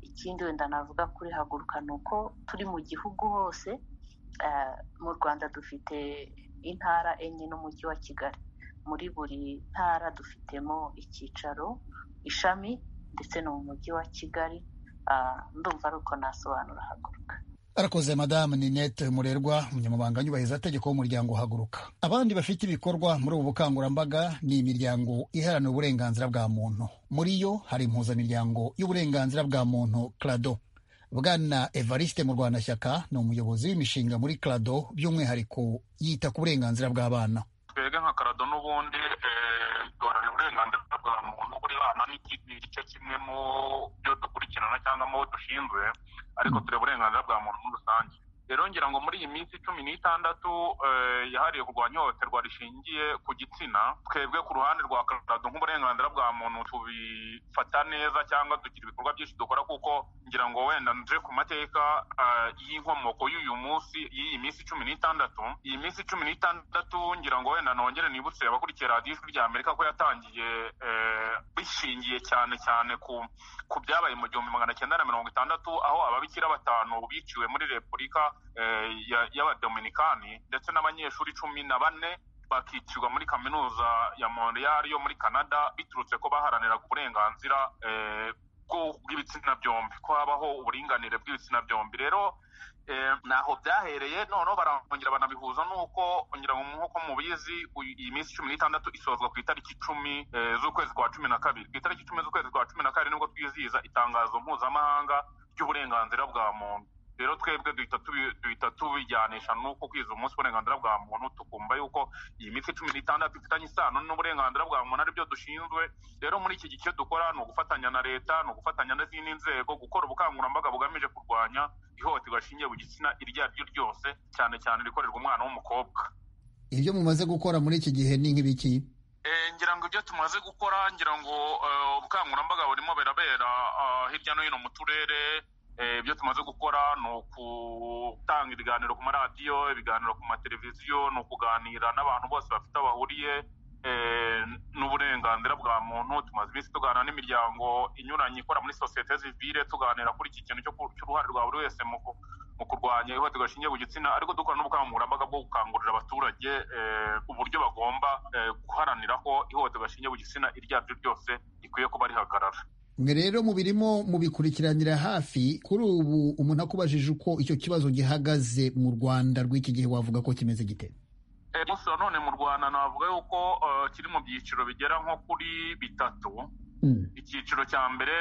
ikindi wenda navuga kuri haguruka ni uko turi mu gihugu hose mu rwanda dufite intara enye n'umujyi wa kigali muri buri ntara dufitemo icyicaro ishami ndetse no mu mujyi wa kigali ndumva ari uko nasobanura haguruka arakoze madamu ninette murerwa umunyamabanga nyubahirizategeko w'umuryango haguruka abandi bafite ibikorwa muri ubu bukangurambaga ni imiryango iharanira uburenganzira bwa muntu muri yo hari impuzamiryango y'uburenganzira bwa muntu crado bwana evariste murwanashyaka ni umuyobozi w'imishinga muri crado by'umwihariko yita ku burenganzira bw'abana twebwe nka karado n'ubundi duharanira uburenganzira bwa muntu buri bana ni igice kimwe mu byo dukurikirana cyangwa mu bo dushinzwe ariko tureba uburenganzira bwa muntu muri rusange rero ngira ngo muri iyi minsi cumi n'itandatu yahariye kurwanya ihohoterwa rishingiye ku gitsina twebwe ku ruhande rwa karado nk'uburenganzira bwa muntu tubifata neza cyangwa tugira ibikorwa byinshi dukora kuko ngira ngo wenda nje ku mateka y'inkomoko y'uyu munsi y'iyi minsi cumi n'itandatu iyi minsi cumi n'itandatu ngira ngo wenda nongere nibutse abakurikiye radiyo ijwi rya amerika ko yatangiye bishingiye cyane cyane ku byabaye mu gihumbi magana cyenda na mirongo itandatu aho ababikira batanu biciwe muri repubulika y'abadominikani ndetse n'abanyeshuri cumi na bane bakicirwa muri kaminuza ya montreal yo muri canada biturutse ko baharaniraga uburenganzira bw'ibitsina byombi ko habaho uburinganire bw'ibitsina byombi rero ntaho byahereye noneho barongera banabihuza nuko ngira ngo nk'uko mubizi iyi minsi cumi n'itandatu isozwa ku itariki icumi z'ukwezi kwa cumi na kabiri ku itariki icumi z'ukwezi kwa cumi na kabiri nibwo twizihiza itangazo mpuzamahanga ry'uburenganzira bwa muntu rero twebwe duhita tubijyanisha n'uko kwiza umunsi w'uburenganzira bwa muntu tukumva yuko iyi minsi cumi n'itandatu ifitanye isano n'uburenganzira bwa muntu aribyo dushinzwe rero muri iki gice dukora ni ugufatanya na leta ni ugufatanya n'izindi nzego gukora ubukangurambaga bugamije kurwanya ihohoterwa rishingiye ku gitsina iryo ari ryo ryose cyane cyane rikorerwa umwana w'umukobwa ibyo mumaze gukora muri iki gihe ni nk'ibiki ngira ngo ibyo tumaze gukora ngira ngo ubukangurambaga burimo birabera hirya no hino mu turere ibyo tumaze gukora ni ugutanga ibiganiro ku maradiyo ibiganiro ku mateleviziyo ni ukuganira n'abantu bose bafite aho bahuriye n'uburenganzira bwa muntu tumaze iminsi tuganira n'imiryango inyuranye ikora muri sosiyete zivire tuganira kuri iki kintu cy'uruhare rwa buri wese mu kurwanya ihohoterwa rishingiye ku gitsina ariko dukora n'ubukangurambaga bwo gukangurira abaturage uburyo bagomba guharanira ko ihohoterwa rishingiye ku gitsina iryo ari ryo ryose rikwiye kuba rihagarara mwe rero mubirimo mubikurikiranira hafi kuri ubu umuntu akubajije uko icyo kibazo gihagaze mu rwanda rw'iki gihe wavuga ko kimeze gite gusa none mu rwanda navuga yuko kiri mu byiciro bigera nko kuri bitatu icyiciro cya mbere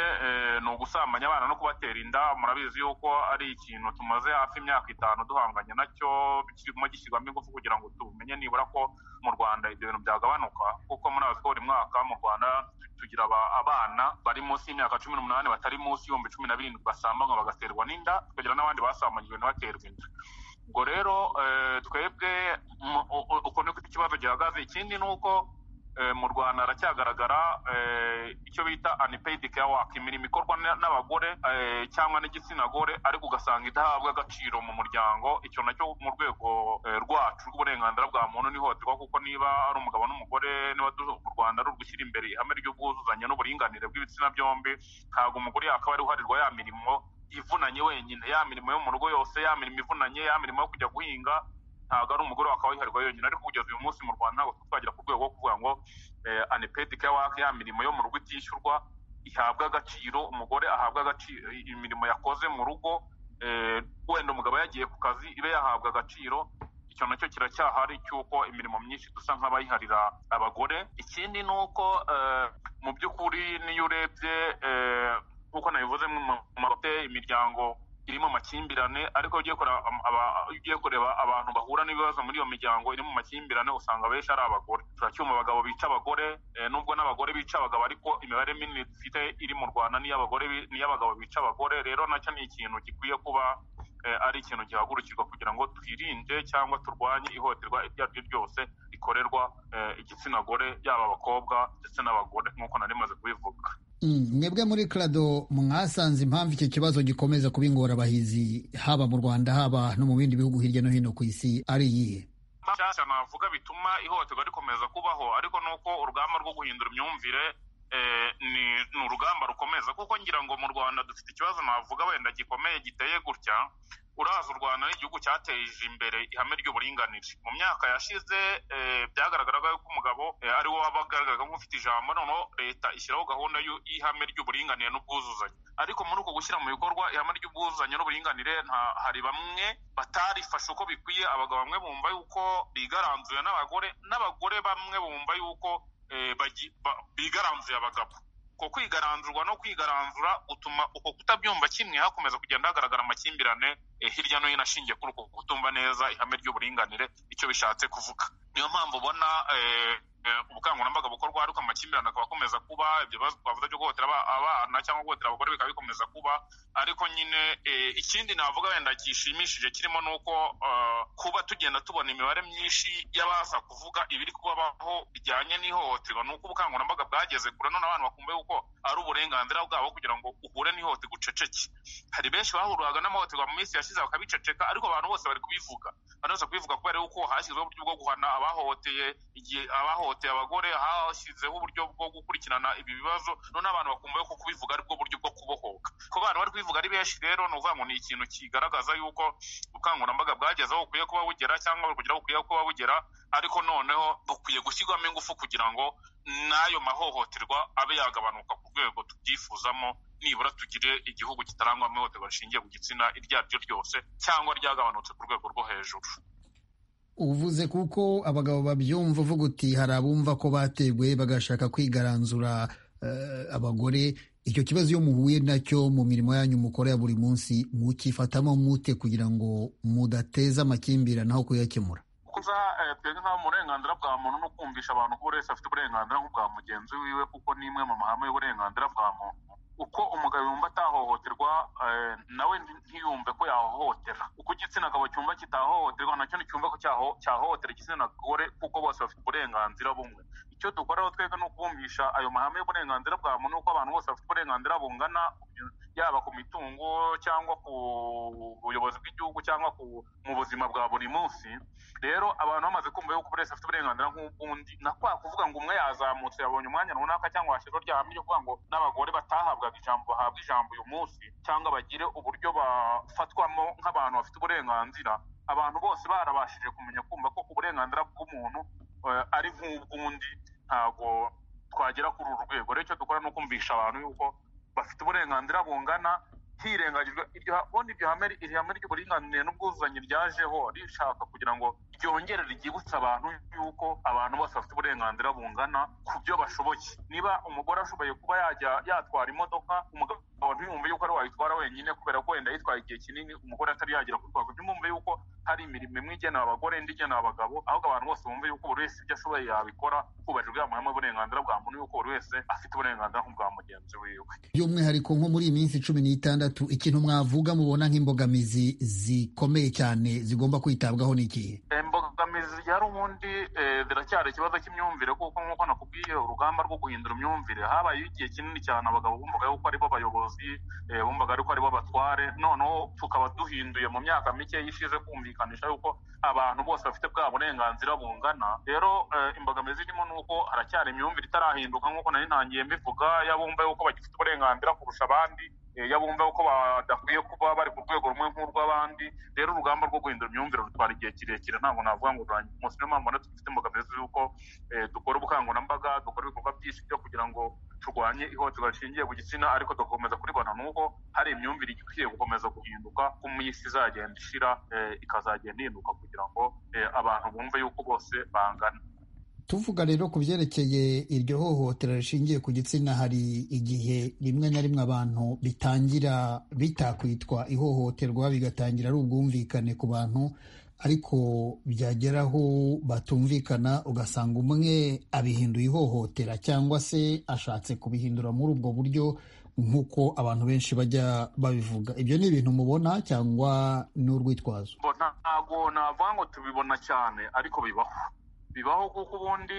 ni ugusambanya abana no kubatera inda murabizi yuko ari ikintu tumaze hafi imyaka itanu duhanganye nacyo kirimo gishyirwamo ingufu kugira ngo tumenye nibura ko mu rwanda ibyo bintu byagabanuka kuko murazi ko buri mwaka mu rwanda tugira abana bari munsi y'imyaka cumi n'umunani batari munsi y'ibihumbi cumi na birindwi basambanywa bagaterwa n'inda tukagira n'abandi basambanyijwe ntibaterwe inda ubwo rero twebwe uko niko ikibazo gihagaze ikindi ni uko mu rwanda haracyagaragara icyo bita unpaid care work imirimo ikorwa n'abagore cyangwa n'igitsina gore ariko ugasanga idahabwa agaciro mu muryango icyo nacyo mu rwego rwacu rw'uburenganzira bwa muntu n'ihohoterwa kuko niba ari umugabo n'umugore niba u rwanda ari ugushyira imbere ihame ry'ubwuzuzanye n'uburinganire bw'ibitsina byombi ntabwo umugore yakaba ari uharirwa ya mirimo ivunanye wenyine ya mirimo yo mu rugo yose ya mirimo ivunanye ya mirimo yo kujya guhinga ntabwo ari umugore wakaba wiharirwa yonyine ariko kugeza uyu munsi mu rwanda ntabwo twagera ku rwego rwo kuvuga ngo anipedi care work ya mirimo yo mu rugo itishyurwa ihabwa agaciro umugore ahabwa agaciro imirimo yakoze mu rugo wenda umugabo yagiye ku kazi ibe yahabwa agaciro icyo nacyo kiracyahari cy'uko imirimo myinshi dusa nk'abayiharira abagore ikindi ni uko mu by'ukuri n'iyo urebye nk'uko nabivuze mu mahoteli imiryango irimo amakimbirane ariko ugiye kureba abantu bahura n'ibibazo muri iyo miryango iri mu makimbirane usanga benshi ari abagore turacyuma abagabo bica abagore nubwo n'abagore bica abagabo ariko imibare minini dufite iri mu rwanda n'iy'abagore n'iy'abagabo bica abagore rero nacyo ni ikintu gikwiye kuba ari ikintu gihagurukirwa kugira ngo twirinde cyangwa turwanye ihohoterwa iryo ari ryo ryose rikorerwa igitsina gore yaba abakobwa ndetse n'abagore nk'uko nari maze kubivuga mwebwe muri karado mwasanze impamvu iki kibazo gikomeza kuba ingorabahizi haba mu rwanda haba no mu bindi bihugu hirya no hino ku isi ari iyihe nshyashya navuga bituma ihohoterwa rikomeza kubaho ariko ni uko urugamba rwo guhindura imyumvire ni urugamba rukomeza kuko ngira ngo mu rwanda dufite ikibazo navuga wenda gikomeye giteye gutya uraza u rwanda n'igihugu cyateje imbere ihame ry'uburinganire mu myaka yashize byagaragaraga yuko umugabo ari wo wabagaragaraga nk'ufite ijambo noneho leta ishyiraho gahunda y'ihame ry'uburinganire n'ubwuzuzanye ariko muri uko gushyira mu bikorwa ihame ry'ubwuzuzanye n'uburinganire hari bamwe batarifashe uko bikwiye abagabo bamwe bumva yuko bigaranzuye n'abagore n'abagore bamwe bumva yuko bigaranzuye abagabo uko kwigaranzurwa no kwigaranzura utuma uko kutabyumva kimwe hakomeza kugenda hagaragara amakimbirane hirya no hino ashingiye kuri uko kutumva neza ihame ry'uburinganire icyo bishatse kuvuga niyo mpamvu ubona ubukangurambaga bukorwa ariko amakimbirane akaba akomeza kuba ibyo bibazo twavuze byo guhohotera abana cyangwa guhohotera abagore bikaba bikomeza kuba ariko nyine ikindi navuga wenda gishimishije kirimo ni uko kuba tugenda tubona imibare myinshi y'abaza kuvuga ibiri kubabaho bijyanye n'ihohoterwa ni uko ubukangurambaga bwageze kure none abantu bakumva yuko ari uburenganzira bwabo kugira ngo uhure n'ihohoterwa uceceke hari benshi bahururaga n'amahohoterwa mu minsi yashize bakabiceceka ariko abantu bose bari kubivuga abantu bose kubivuga kubera yuko hashyizweho uburyo bwo guhana abahohoteye igihe abahohoteye abagore hashyizeho uburyo bwo gukurikirana ibi bibazo none abantu bakumva yuko kubivuga aribwo buryo bwo kubohoka ku bantu bari kubivuga ari benshi rero ni ukuvuga ngo ni ikintu kigaragaza yuko ubukangurambaga bwageze aho bukwiye kuba bugera cyangwa bukugera bukwiye kuba bugera ariko noneho bukwiye gushyirwamo ingufu kugira ngo n'ayo mahohoterwa abe yagabanuka ku rwego tubyifuzamo nibura tugire igihugu kitarangwamo ihohoterwa rishingiye ku gitsina iryo ari ryo ryose cyangwa ryagabanutse ku rwego rwo hejuru uvuze kuko abagabo babyumva uvuga uti hari abumva ko batewe bagashaka kwigaranzura abagore icyo kibazo iyo muhuye nacyo mu mirimo yanyu mukora ya buri munsi mukifatamo mute kugira ngo mudateza amakimbirane aho kuyakemura kuza twebwe nk'uburenganzira bwa muntu no kumvisha abantu ko buri wese afite uburenganzira nk'ubwa mugenzi wiwe kuko ni imwe mu mahame y'uburenganzira bwa muntu uko umugabo yumva atahohoterwa nawe ntiyumve ko yahohotera uko igitsina gabo cyumva kitahohoterwa nacyo nticyumve ko cyahohotera igitsina gore kuko bose bafite uburenganzira bumwe icyo dukora aho twebwe ni ukubumvisha ayo mahame y'uburenganzira bwa muntu uko abantu bose bafite uburenganzira bungana yaba ku mitungo cyangwa ku buyobozi bw'igihugu cyangwa mu buzima bwa buri munsi rero abantu bamaze kumva yuko buri wese afite uburenganzira nk'ubw'undi na kwa kuvuga ngo umwe yazamutse yabonye umwanya runaka cyangwa hashyirwa rya hamwe ryo kuvuga ngo n'abagore batahabwaga ijambo bahabwa ijambo uyu munsi cyangwa bagire uburyo bafatwamo nk'abantu bafite uburenganzira abantu bose barabashije kumenya kumva ko uburenganzira bw'umuntu ari nk'ubw'undi ntabwo twagera kuri uru rwego rero icyo dukora ni ukumvisha abantu yuko bafite uburenganzira bungana hirengagijwe ubundi iryo hame ry'uburinganire n'ubwuzuzanye ryajeho rishaka kugira ngo ryongere ryibutsa abantu yuko abantu bose bafite uburenganzira bungana ku byo bashoboye niba umugore ashoboye kuba yajya yatwara imodoka umugabo ntiyumve yuko ari wayitwara wenyine kubera ko wenda yitwaye igihe kinini umugore atari yagera ku rwego ntimwumve yuko hari imirimo imwe igenewe abagore indi igenewe abagabo ahubwo abantu bose bumve yuko buri wese ibyo ashoboye yabikora hubahirijwe amahame y'uburenganzira bwa muntu yuko buri wese afite uburenganzira nk'ubwa mugenzi wiwe by'umwihariko nko muri iyi minsi cumi n'itandatu ikintu mwavuga mubona nk'imbogamizi zikomeye cyane zigomba kwitabwaho ni ikihe imbogamizi yari ubundi ziracyari ikibazo cy'imyumvire kuko nk'uko nakubwiye urugamba rwo guhindura imyumvire habayeho igihe kinini cyane abagabo bumvaga yuko aribo bayobozi bumvaga ariko aribo batware noneho tukaba duhinduye mu myaka mike y'ishize kumvikanisha yuko abantu bose bafite bwa burenganzira bungana rero imbogamizi irimo ni uko haracyari imyumvire itarahinduka nk'uko nari ntangiye mbivuga yabumva yuko bagifite uburenganzira kurusha abandi yabumva ko badakwiye kuba bari ku rwego rumwe nk'urw'abandi rero urugamba rwo guhindura imyumvire rutwara igihe kirekire ntabwo navuga ngo rurangiye umunsi niyo mpamvu dufite imbogamizi y'uko dukora ubukangurambaga dukora ibikorwa byinshi byo kugira ngo turwanye ihohoterwa rishingiye ku gitsina ariko dukomeza kuribona ni uko hari imyumvire ikwiye gukomeza guhinduka ko mu isi izagenda ishira ikazagenda ihinduka kugira ngo abantu bumve yuko bose bangana tuvuga rero ku byerekeye iryo hohotera rishingiye ku gitsina hari igihe rimwe na rimwe abantu bitangira bitakwitwa ihohoterwa bigatangira ari ubwumvikane ku bantu ariko byageraho batumvikana ugasanga umwe abihinduye ihohotera cyangwa se ashatse kubihindura muri ubwo buryo nk'uko abantu benshi bajya babivuga ibyo ni ibintu mubona cyangwa ni urwitwazo ntabwo navuga ngo tubibona cyane ariko bibaho bibaho kuko ubundi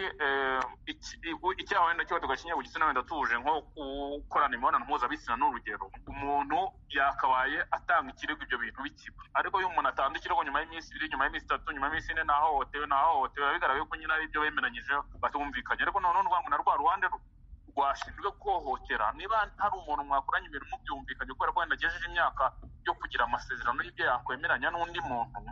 icyaha wenda cyo tugakinya ku gitsina wenda tuje nko gukorana imibonano mpuzabitsina n'urugero umuntu yakabaye atanga ikirego ibyo bintu bikiba ariko iyo umuntu atanga ikirego nyuma y'iminsi ibiri nyuma y'iminsi itatu nyuma y'iminsi ine nahohotewe nahohotewe biba bigaragaye ko nyine ari ibyo bemeranyije batumvikanye ariko noneho urwango na rwa ruhande rwashinzwe kuhohotera niba hari umuntu mwakoranye ibintu mubyumvikanye kubera ko wenda agejeje imyaka yo kugira amasezerano y'ibyo yakwemeranya n'undi muntu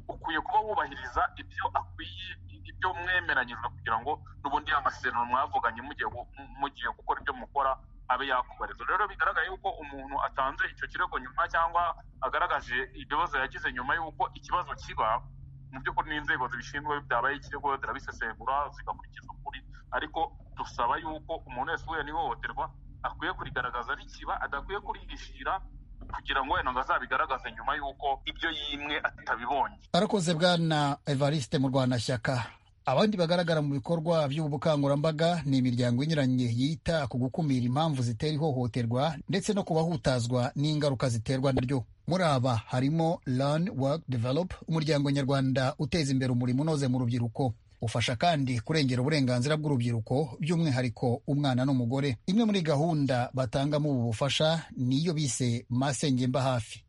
ukwiye kuba wubahiriza ibyo akwiye ibyo mwemeranyijwe kugira ngo n'ubundi amasezerano mwavuganye mugiye gukora ibyo mukora abe yakubarizwa rero bigaragara yuko umuntu atanze icyo kirego nyuma cyangwa agaragaje ibibazo yagize nyuma y'uko ikibazo kiba mu by'ukuri n'inzego zibishinzwe byabaye ikirego zirabisesengura zigakurikiza ukuri ariko dusaba yuko umuntu wese uhuye n'ihohoterwa akwiye kurigaragaza rikiba adakwiye kurihishira kugira ngo wenda ngo azabigaragaze nyuma y'uko ibyo yimwe atabibonye arakoze bwana evariste mu rwanashyaka abandi bagaragara mu bikorwa by'ubu bukangurambaga ni imiryango inyuranye yita ku gukumira impamvu zitera ihohoterwa ndetse no kubahutazwa n'ingaruka ziterwa naryo muri aba harimo learn work develop umuryango nyarwanda uteza imbere umurimo unoze mu rubyiruko ufasha kandi kurengera uburenganzira bw'urubyiruko by'umwihariko umwana n'umugore imwe muri gahunda batangamo ubu bufasha niyo bise masengemba hafi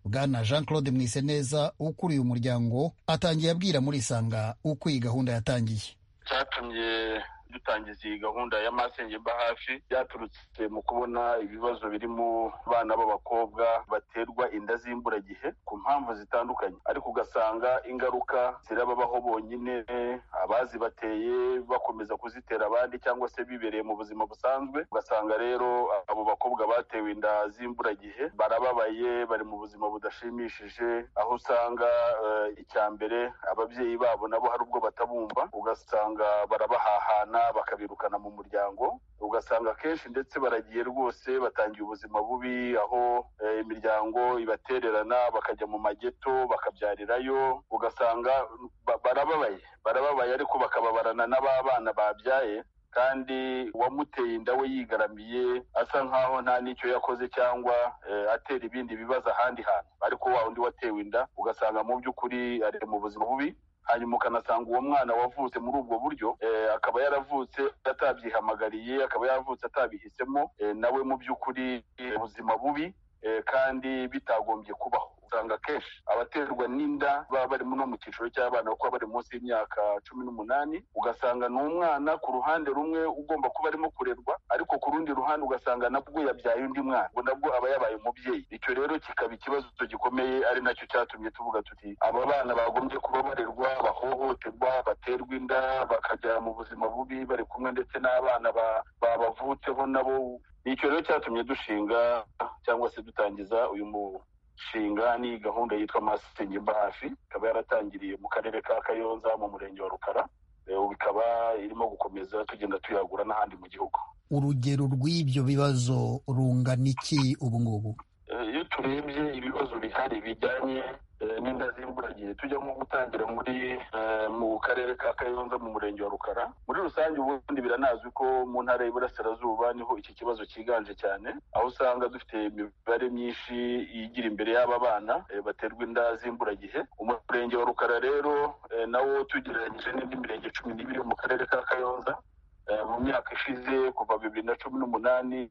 bwana jean claude mwiseneza ukuriye umuryango atangiye abwira muri isanga uko iyi gahunda yatangiye cyatumye dutangiza iyi gahunda ya masengemba hafi byaturutse mu kubona ibibazo biri mu bana b'abakobwa baterwa inda z'imburagihe ku mpamvu zitandukanye ariko ugasanga ingaruka zirababaho bonyine abazibateye bakomeza kuzitera abandi cyangwa se bibereye mu buzima busanzwe ugasanga rero abo bakobwa batewe inda z'imburagihe barababaye bari mu buzima budashimishije aho usanga icya mbere ababyeyi babo nabo hari ubwo batabumva ugasanga barabahahana bakabirukana mu muryango ugasanga akenshi ndetse baragiye rwose batangiye ubuzima bubi aho imiryango ibatererana bakajya mu mageto bakabyarirayo ugasanga barababaye barababaye ariko bakababarana n'ababana babyaye kandi uwamuteye inda we yigaramiye asa nk'aho nta n'icyo yakoze cyangwa atera ibindi bibazo ahandi hantu ariko wa undi watewe inda ugasanga mu by'ukuri ari mu buzima bubi hanyuma ukanasanga uwo mwana wavutse muri ubwo buryo akaba yaravutse atabyihamagariye akaba yaravutse atabihisemo nawe mu by'ukuri ubuzima bubi kandi bitagombye kubaho usanga kenshi abaterwa n'inda baba barimo no mu cyiciro cy'abana kuko bari munsi y'imyaka cumi n'umunani ugasanga ni umwana ku ruhande rumwe ugomba kuba arimo kurerwa ariko ku rundi ruhande ugasanga nabwo yabyaye undi mwana ngo nabwo aba yabaye umubyeyi icyo rero kikaba ikibazo gikomeye ari nacyo cyatumye tuvuga tuti aba bana bagombye kuba barerwa bahohoterwa baterwa inda bakajya mu buzima bubi bari kumwe ndetse n'abana babavutseho nabo ni icyo rero cyatumye dushinga cyangwa se dutangiza uyu nshinga ni gahunda yitwa masengimba hafi ikaba yaratangiriye mu karere ka kayonza mu murenge wa rukara ubu ikaba irimo gukomeza tugenda tuyagura n'ahandi mu gihugu urugero rw'ibyo bibazo rungana iki ubu ngubu iyo turebye ibibazo bihari bijyanye n'inda z'imburagihe tujya nko gutangira muri mu karere ka kayonza mu murenge wa rukara muri rusange ubundi biranazwi ko mu ntara y'iburasirazuba niho iki kibazo cyiganje cyane aho usanga dufite imibare myinshi igira imbere y'aba bana baterwa inda z'imburagihe umurenge wa rukara rero nawo tugereranyije n'indi mirenge cumi n'ibiri mu karere ka kayonza mu myaka ishize kuva bibiri na cumi n'umunani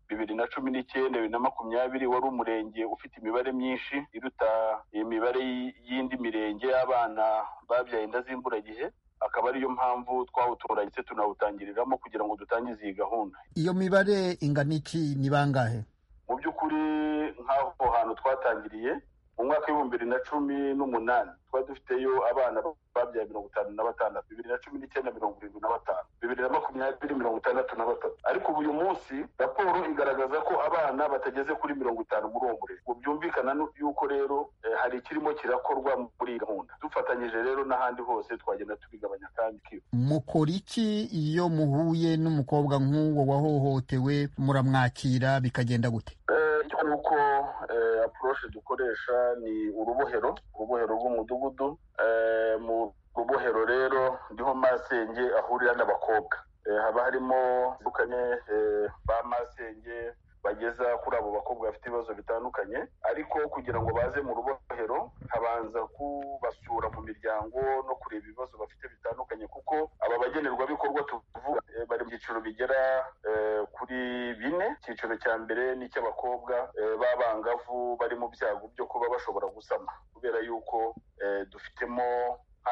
bibiri na cumi n'icyenda bibiri na makumyabiri wari umurenge ufite imibare myinshi iruta imibare y'indi mirenge y'abana babyaye inda z'imburagihe akaba ariyo mpamvu twawutora ndetse tunawutangiriramo kugira ngo dutangize iyi gahunda iyo mibare ingana iki ni bangahe mu by'ukuri nk'aho hantu twatangiriye mu mwaka w'ibihumbi bibiri na cumi n'umunani twari dufiteyo abana babyaye mirongo itanu na batandatu bibiri na cumi n'icyenda mirongo irindwi na batanu bibiri na makumyabiri mirongo itandatu na batatu ariko ubu uyu munsi raporo igaragaza ko abana batageze kuri mirongo itanu muri uwo murenge ngo byumvikana yuko rero hari ikirimo kirakorwa muri iyi gahunda dufatanyije rero n'ahandi hose twagenda tubigabanya kandi kiba mukora iki iyo muhuye n'umukobwa nk'uwo wahohotewe muramwakira bikagenda gute kuko apuroshe dukoresha ni urubohero urubohero rw'umudugudu mu rubohero rero niho masenge ahurira n'abakobwa haba harimo batandukanye ba masenge bageza kuri abo bakobwa bafite ibibazo bitandukanye ariko kugira ngo baze mu rubohero habanza kubasura mu miryango no kureba ibibazo bafite bitandukanye kuko aba bagenerwabikorwa tuvuga bari mu byiciro bigera kuri bine icyiciro cya mbere ni icy'abakobwa b'abangavu bari mu byago byo kuba bashobora gusama kubera yuko dufitemo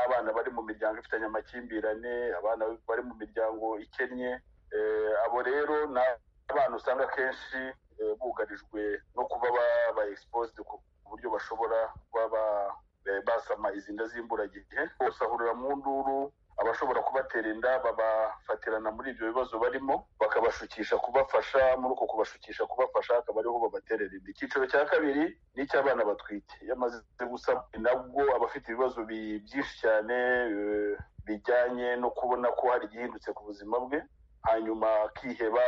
abana bari mu miryango ifitanye amakimbirane abana bari mu miryango ikennye abo rero ni abana usanga akenshi bugarijwe no kuba ba exposed ku buryo bashobora kuba basama izi nda z'imburagihe bose ahurira mu nduru abashobora kubatera inda babafatirana muri ibyo bibazo barimo bakabashukisha kubafasha muri uko kubashukisha kubafasha akaba ariho babaterera inda icyiciro cya kabiri ni icy'abana batwite iyo amaze gusama nabwo aba afite ibibazo byinshi cyane bijyanye no kubona ko hari igihindutse ku buzima bwe hanyuma akiheba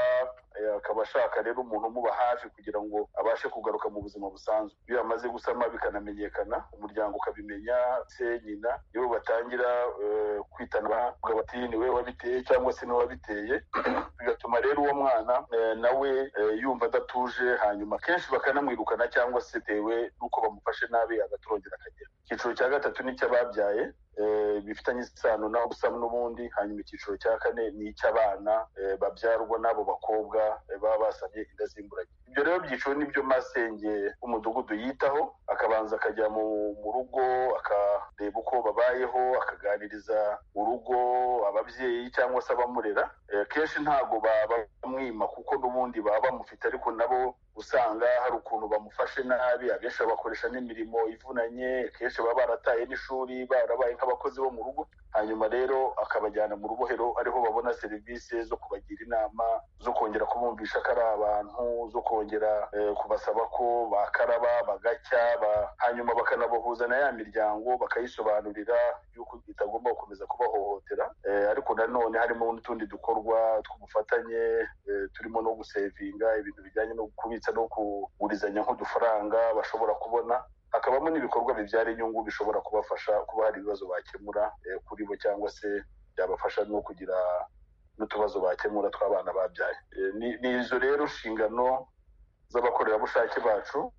akaba ashaka rero umuntu umuba hafi kugira ngo abashe kugaruka mu buzima busanzwe iyo amaze gusama bikanamenyekana umuryango ukabimenya se nyina nibo batangira kwitana bati niwe wabiteye cyangwa se niwe wabiteye bigatuma rero uwo mwana nawe yumva adatuje hanyuma kenshi bakanamwirukana cyangwa se bitewe n'uko bamufashe nabi agaturongera akagera icyiciro cya gatatu n'icy'ababyaye bifitanye isano naho gusama n'ubundi hanyuma icyiciro cya kane ni icy'abana babyarwa n'abo bakobwa baba basabye inda z'imburage ibyo rero byiciro ni byo masenge umudugudu yitaho akabanza akajya mu rugo akareba uko babayeho akaganiriza urugo ababyeyi cyangwa se abamurera kenshi ntabwo babamwima kuko n'ubundi baba bamufite ariko nabo usanga hari ukuntu bamufashe nabi abenshi babakoresha n'imirimo ivunanye akenshi baba barataye n'ishuri barabaye nk'abakozi bo mu rugo hanyuma rero akabajyana mu rubohero ariho babona serivisi zo kubagira inama zo kongera kubumvisha ko ari abantu zo kongera kubasaba ko bakaraba bagacya hanyuma bakanabahuza na ya miryango bakayisobanurira yuko itagomba gukomeza kubahohotera ariko nanone harimo n'utundi dukorwa tw'ubufatanye turimo no gusevinga ibintu bijyanye no kubitsa no kugurizanya nk'udufaranga bashobora kubona hakabamo n'ibikorwa bibyara inyungu bishobora kubafasha kuba hari ibibazo bakemura kuri bo cyangwa se byabafasha no kugira n'utubazo bakemura tw'abana babyaye ni izo rero nshingano z'abakorerabushake bacu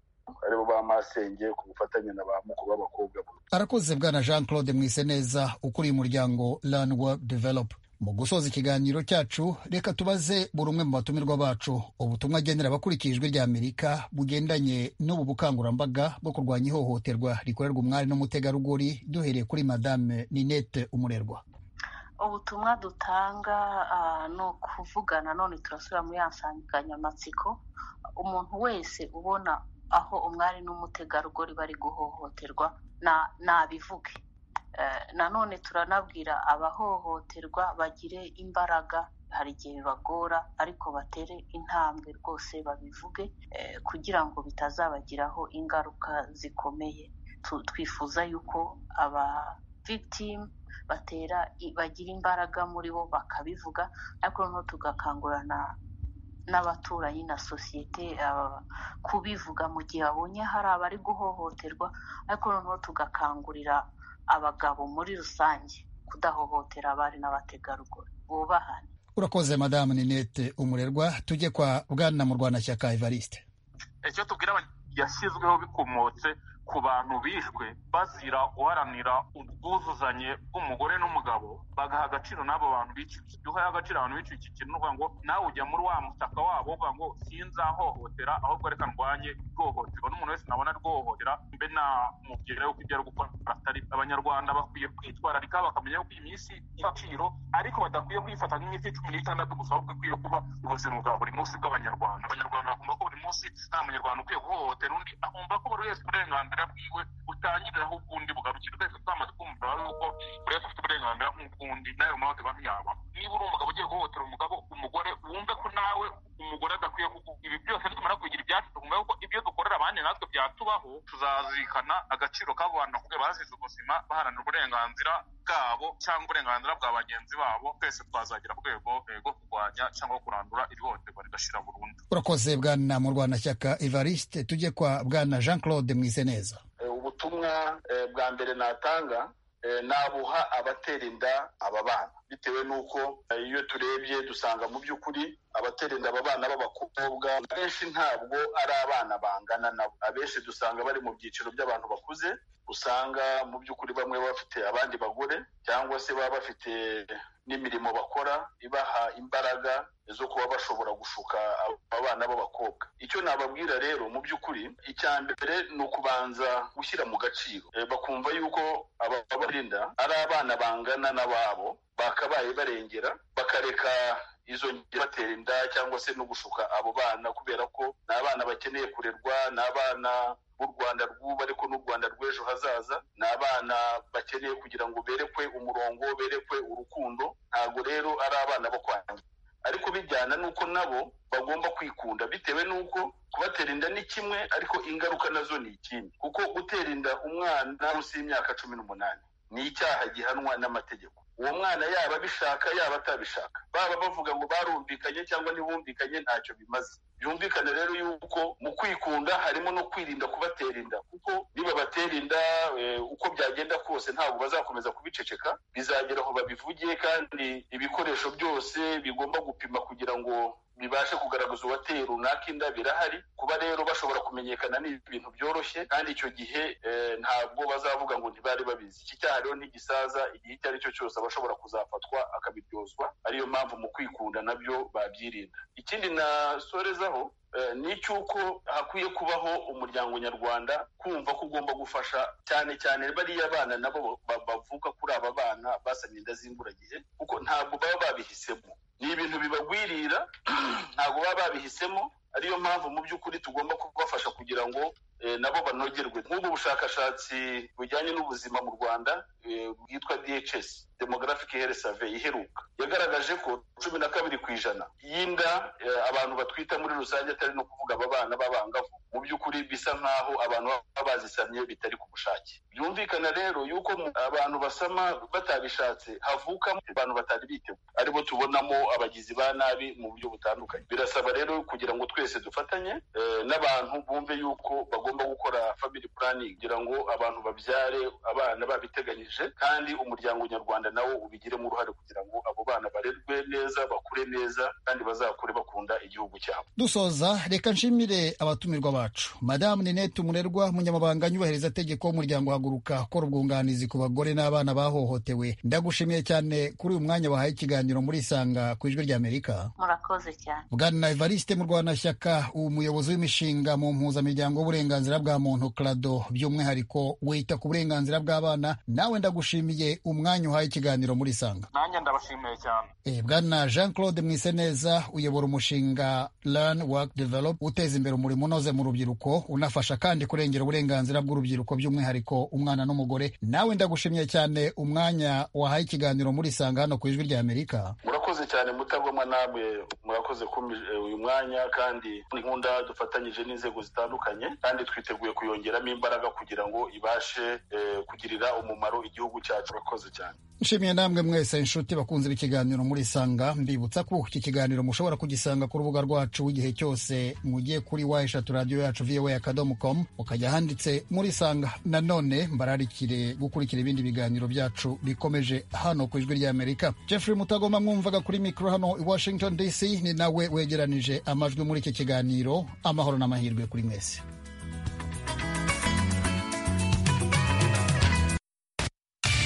aribo ba masenge ku bufatanye na ba mukuru b'abakobwa arakoze bwana jean claude mwiseneza ukuriye umuryango rani wodi develope mu gusoza ikiganiro cyacu reka tubaze buri umwe mu batumirwa bacu ubutumwa agenera abakurikiye ijwi rya amerika bugendanye n'ubu bukangurambaga bwo kurwanya ihohoterwa rikorerwa umwari n'umutegarugori duhereye kuri madame ninette umurerwa ubutumwa dutanga ni ukuvuga nanone turasubira muri ya nsanganyamatsiko umuntu wese ubona aho umwari n'umutegarugori bari guhohoterwa nabivuge nanone turanabwira abahohoterwa bagire imbaraga hari igihe bibagora ariko batere intambwe rwose babivuge kugira ngo bitazabagiraho ingaruka zikomeye twifuza yuko aba victimu batera bagira imbaraga muri bo bakabivuga ariko noneho tugakangurana n'abaturanyi na sosiyete kubivuga mu gihe babonye hari abari guhohoterwa ariko noneho tugakangurira abagabo muri rusange kudahohotera abari n'abategarugori bubahane urakoze madamu ninete umurerwa tujye kwa bwana murwanashyaka evariste icyo tubwira yashyizweho bikomotse ku bantu bishwe bazira guharanira ubwuzuzanye bw'umugore n'umugabo bagaha agaciro n'abo bantu biciye iyo uhaye agaciro abantu biciye iki kintu uvuga ngo nawe ujya muri wa mutaka wabo uvuga ngo sinzahohotera ahubwo reka ndwanye ihohoterwa n'umuntu wese nabona rwohohotera mbe namubwira yuko ibyo ari gukora atari abanyarwanda bakwiye kwitwararika bakamenya yuko iyi minsi y'agaciro ariko badakwiye kwifata nk'iminsi cumi n'itandatu gusa ahubwo ikwiye kuba ubuzima bwa buri munsi bw'abanyarwanda abanyarwanda bagomba ko buri munsi nta munyarwanda ukwiye guhohotera undi agomba ko buri wese uburenganzira uburenganzira bwiwe utangiriraho ubwundi bugarukira twese twamaze kumva ari uko buri wese afite uburenganzira nk'ubwundi nawe mpamvu iba ntiyaba niba uri umugabo ugiye guhohotera umugabo umugore wumve ko nawe umugore adakwiye ibi byose nitumara kugira ibyacu tugumva yuko ibyo dukorera abandi natwe byatubaho tuzazirikana agaciro k'abo bantu kuko bazize ubuzima baharanira uburenganzira bwabo cyangwa uburenganzira bwa bagenzi babo twese twazagera ku rwego rwo kurwanya cyangwa kurandura iri hohoterwa rigashira burundu urakoze bwana murwanashyaka evariste tujye kwa bwana jean claude mwiseneza ubutumwa bwa mbere natanga nabuha abatera inda aba bana bitewe n'uko iyo turebye dusanga mu by'ukuri abatera inda aba bana b'abakobwa abenshi ntabwo ari abana bangana nabo abenshi dusanga bari mu byiciro by'abantu bakuze usanga mu by'ukuri bamwe bafite abandi bagore cyangwa se baba bafite n'imirimo bakora ibaha imbaraga zo kuba bashobora gushuka abana b'abakobwa icyo nababwira rero mu by'ukuri icya mbere ni ukubanza gushyira mu gaciro bakumva yuko ababarinda ari abana bangana n'ababo bakabaye barengera bakareka izo batera inda cyangwa se no gushuka abo bana kubera ko ni abana bakeneye kurerwa ni abana b'u rwanda rw'ubu ariko n'u rwanda rw'ejo hazaza ni abana bakeneye kugira ngo berekwe umurongo berekwe urukundo ntabwo rero ari abana bo kwangiza ariko bijyana n'uko nabo bagomba kwikunda bitewe n'uko kubatera inda ni kimwe ariko ingaruka nazo ni ikindi kuko gutera inda umwana munsi y'imyaka cumi n'umunani ni icyaha gihanwa n'amategeko uwo mwana yaba abishaka yaba atabishaka baba bavuga ngo barumvikanye cyangwa ntibumvikanye ntacyo bimaze byumvikane rero yuko mu kwikunda harimo no kwirinda kubatera inda kuko niba batera inda uko byagenda kose ntabwo bazakomeza kubiceceka bizagera aho babivugiye kandi ibikoresho byose bigomba gupima kugira ngo bibashe kugaragaza uwateye runaka inda birahari kuba rero bashobora kumenyekana ni ibintu byoroshye kandi icyo gihe ntabwo bazavuga ngo ntibari babizi iki cyaha rero ntigisaza igihe icyo ari cyo cyose aba ashobora kuzafatwa akabiryozwa ariyo mpamvu mu kwikunda nabyo babyirinda ikindi nasorezaho ni icy'uko hakwiye kubaho umuryango nyarwanda kumva ko ugomba gufasha cyane cyane bariya bana nabo bavuka kuri aba bana basanye inda z'imburagihe kuko ntabwo baba babihisemo ni ibintu bibagwirira ntabwo baba babihisemo ariyo mpamvu mu by'ukuri tugomba kubafasha kugira ngo nabo banogerwe nk'ubu bushakashatsi bujyanye n'ubuzima mu rwanda bwitwa DHS demographic health survey iheruka yagaragaje ko cumi na kabiri ku ijana y'inda abantu batwita muri rusange atari no kuvuga aba bana b'abangavu mu by'ukuri bisa nk'aho abantu baba bazisamye bitari ku bushake byumvikana rero yuko abantu basama batabishatse havukamo abantu batari bitewe aribo tubonamo abagizi ba nabi mu buryo butandukanye birasaba rero kugira ngo twese dufatanye n'abantu bumve yuko bagomba gukora family planning kugira ngo abantu babyare abana babiteganyije kandi umuryango nyarwanda nawo ubigiremo uruhare kugira ngo abo bana barerwe neza bakure neza kandi bazakure bakunda igihugu cyabo dusoza reka nshimire abatumirwa bacu madamu ninete umurerwa munyamabanga nyubahiriza tegeko w'umuryango haguruka akora ubwunganizi ku bagore n'abana bahohotewe ndagushimiye cyane kuri uyu mwanya wahaye ikiganiro muri isanga ku ijwi ry'amerika murakoze cyane bwana evariste murwanashyaka umuyobozi w'imishinga mu mpuzamiryango w'uburenganzira bwa muntu krado by'umwihariko wita ku burenganzira bw'abana nawe ndagushimiye umwanya uhaye ikiganiro muri isanga nanjye ndabashimiye cyane bwana jean claude mwiseneza uyobora umushinga learn work develop uteza imbere umurimo unoze mu rubyiruko unafasha kandi kurengera uburenganzira bw'urubyiruko by'umwihariko umwana n'umugore nawe ndagushimiye cyane umwanya wahaye ikiganiro muri isanga hano ku ijwi ry'amerika murakoze murakoze cyane mutagoma namwe murakoze uyu mwanya kandi inkunda dufatanyije n'inzego zitandukanye kandi twiteguye kuyongeramo imbaraga kugira ngo ibashe kugirira umumaro igihugu cyacu murakoze cyane nshimiye namwe mwese inshuti bakunze b'ikiganiro muri sanga mbibutsa ko iki kiganiro mushobora kugisanga ku rubuga rwacu igihe cyose mugiye kuri wa eshatu radiyo yacu voa akadomo komu mukajya ahanditse muri sanga nanone mbararikire gukurikira ibindi biganiro byacu bikomeje hano ku ijwi ry'amerika jeffrey mutagoma mwumvaga kuri mikoro hano i washington dc ni nawe wegeranije amajwi muri iki kiganiro amahoro n'amahirwe kuri mwese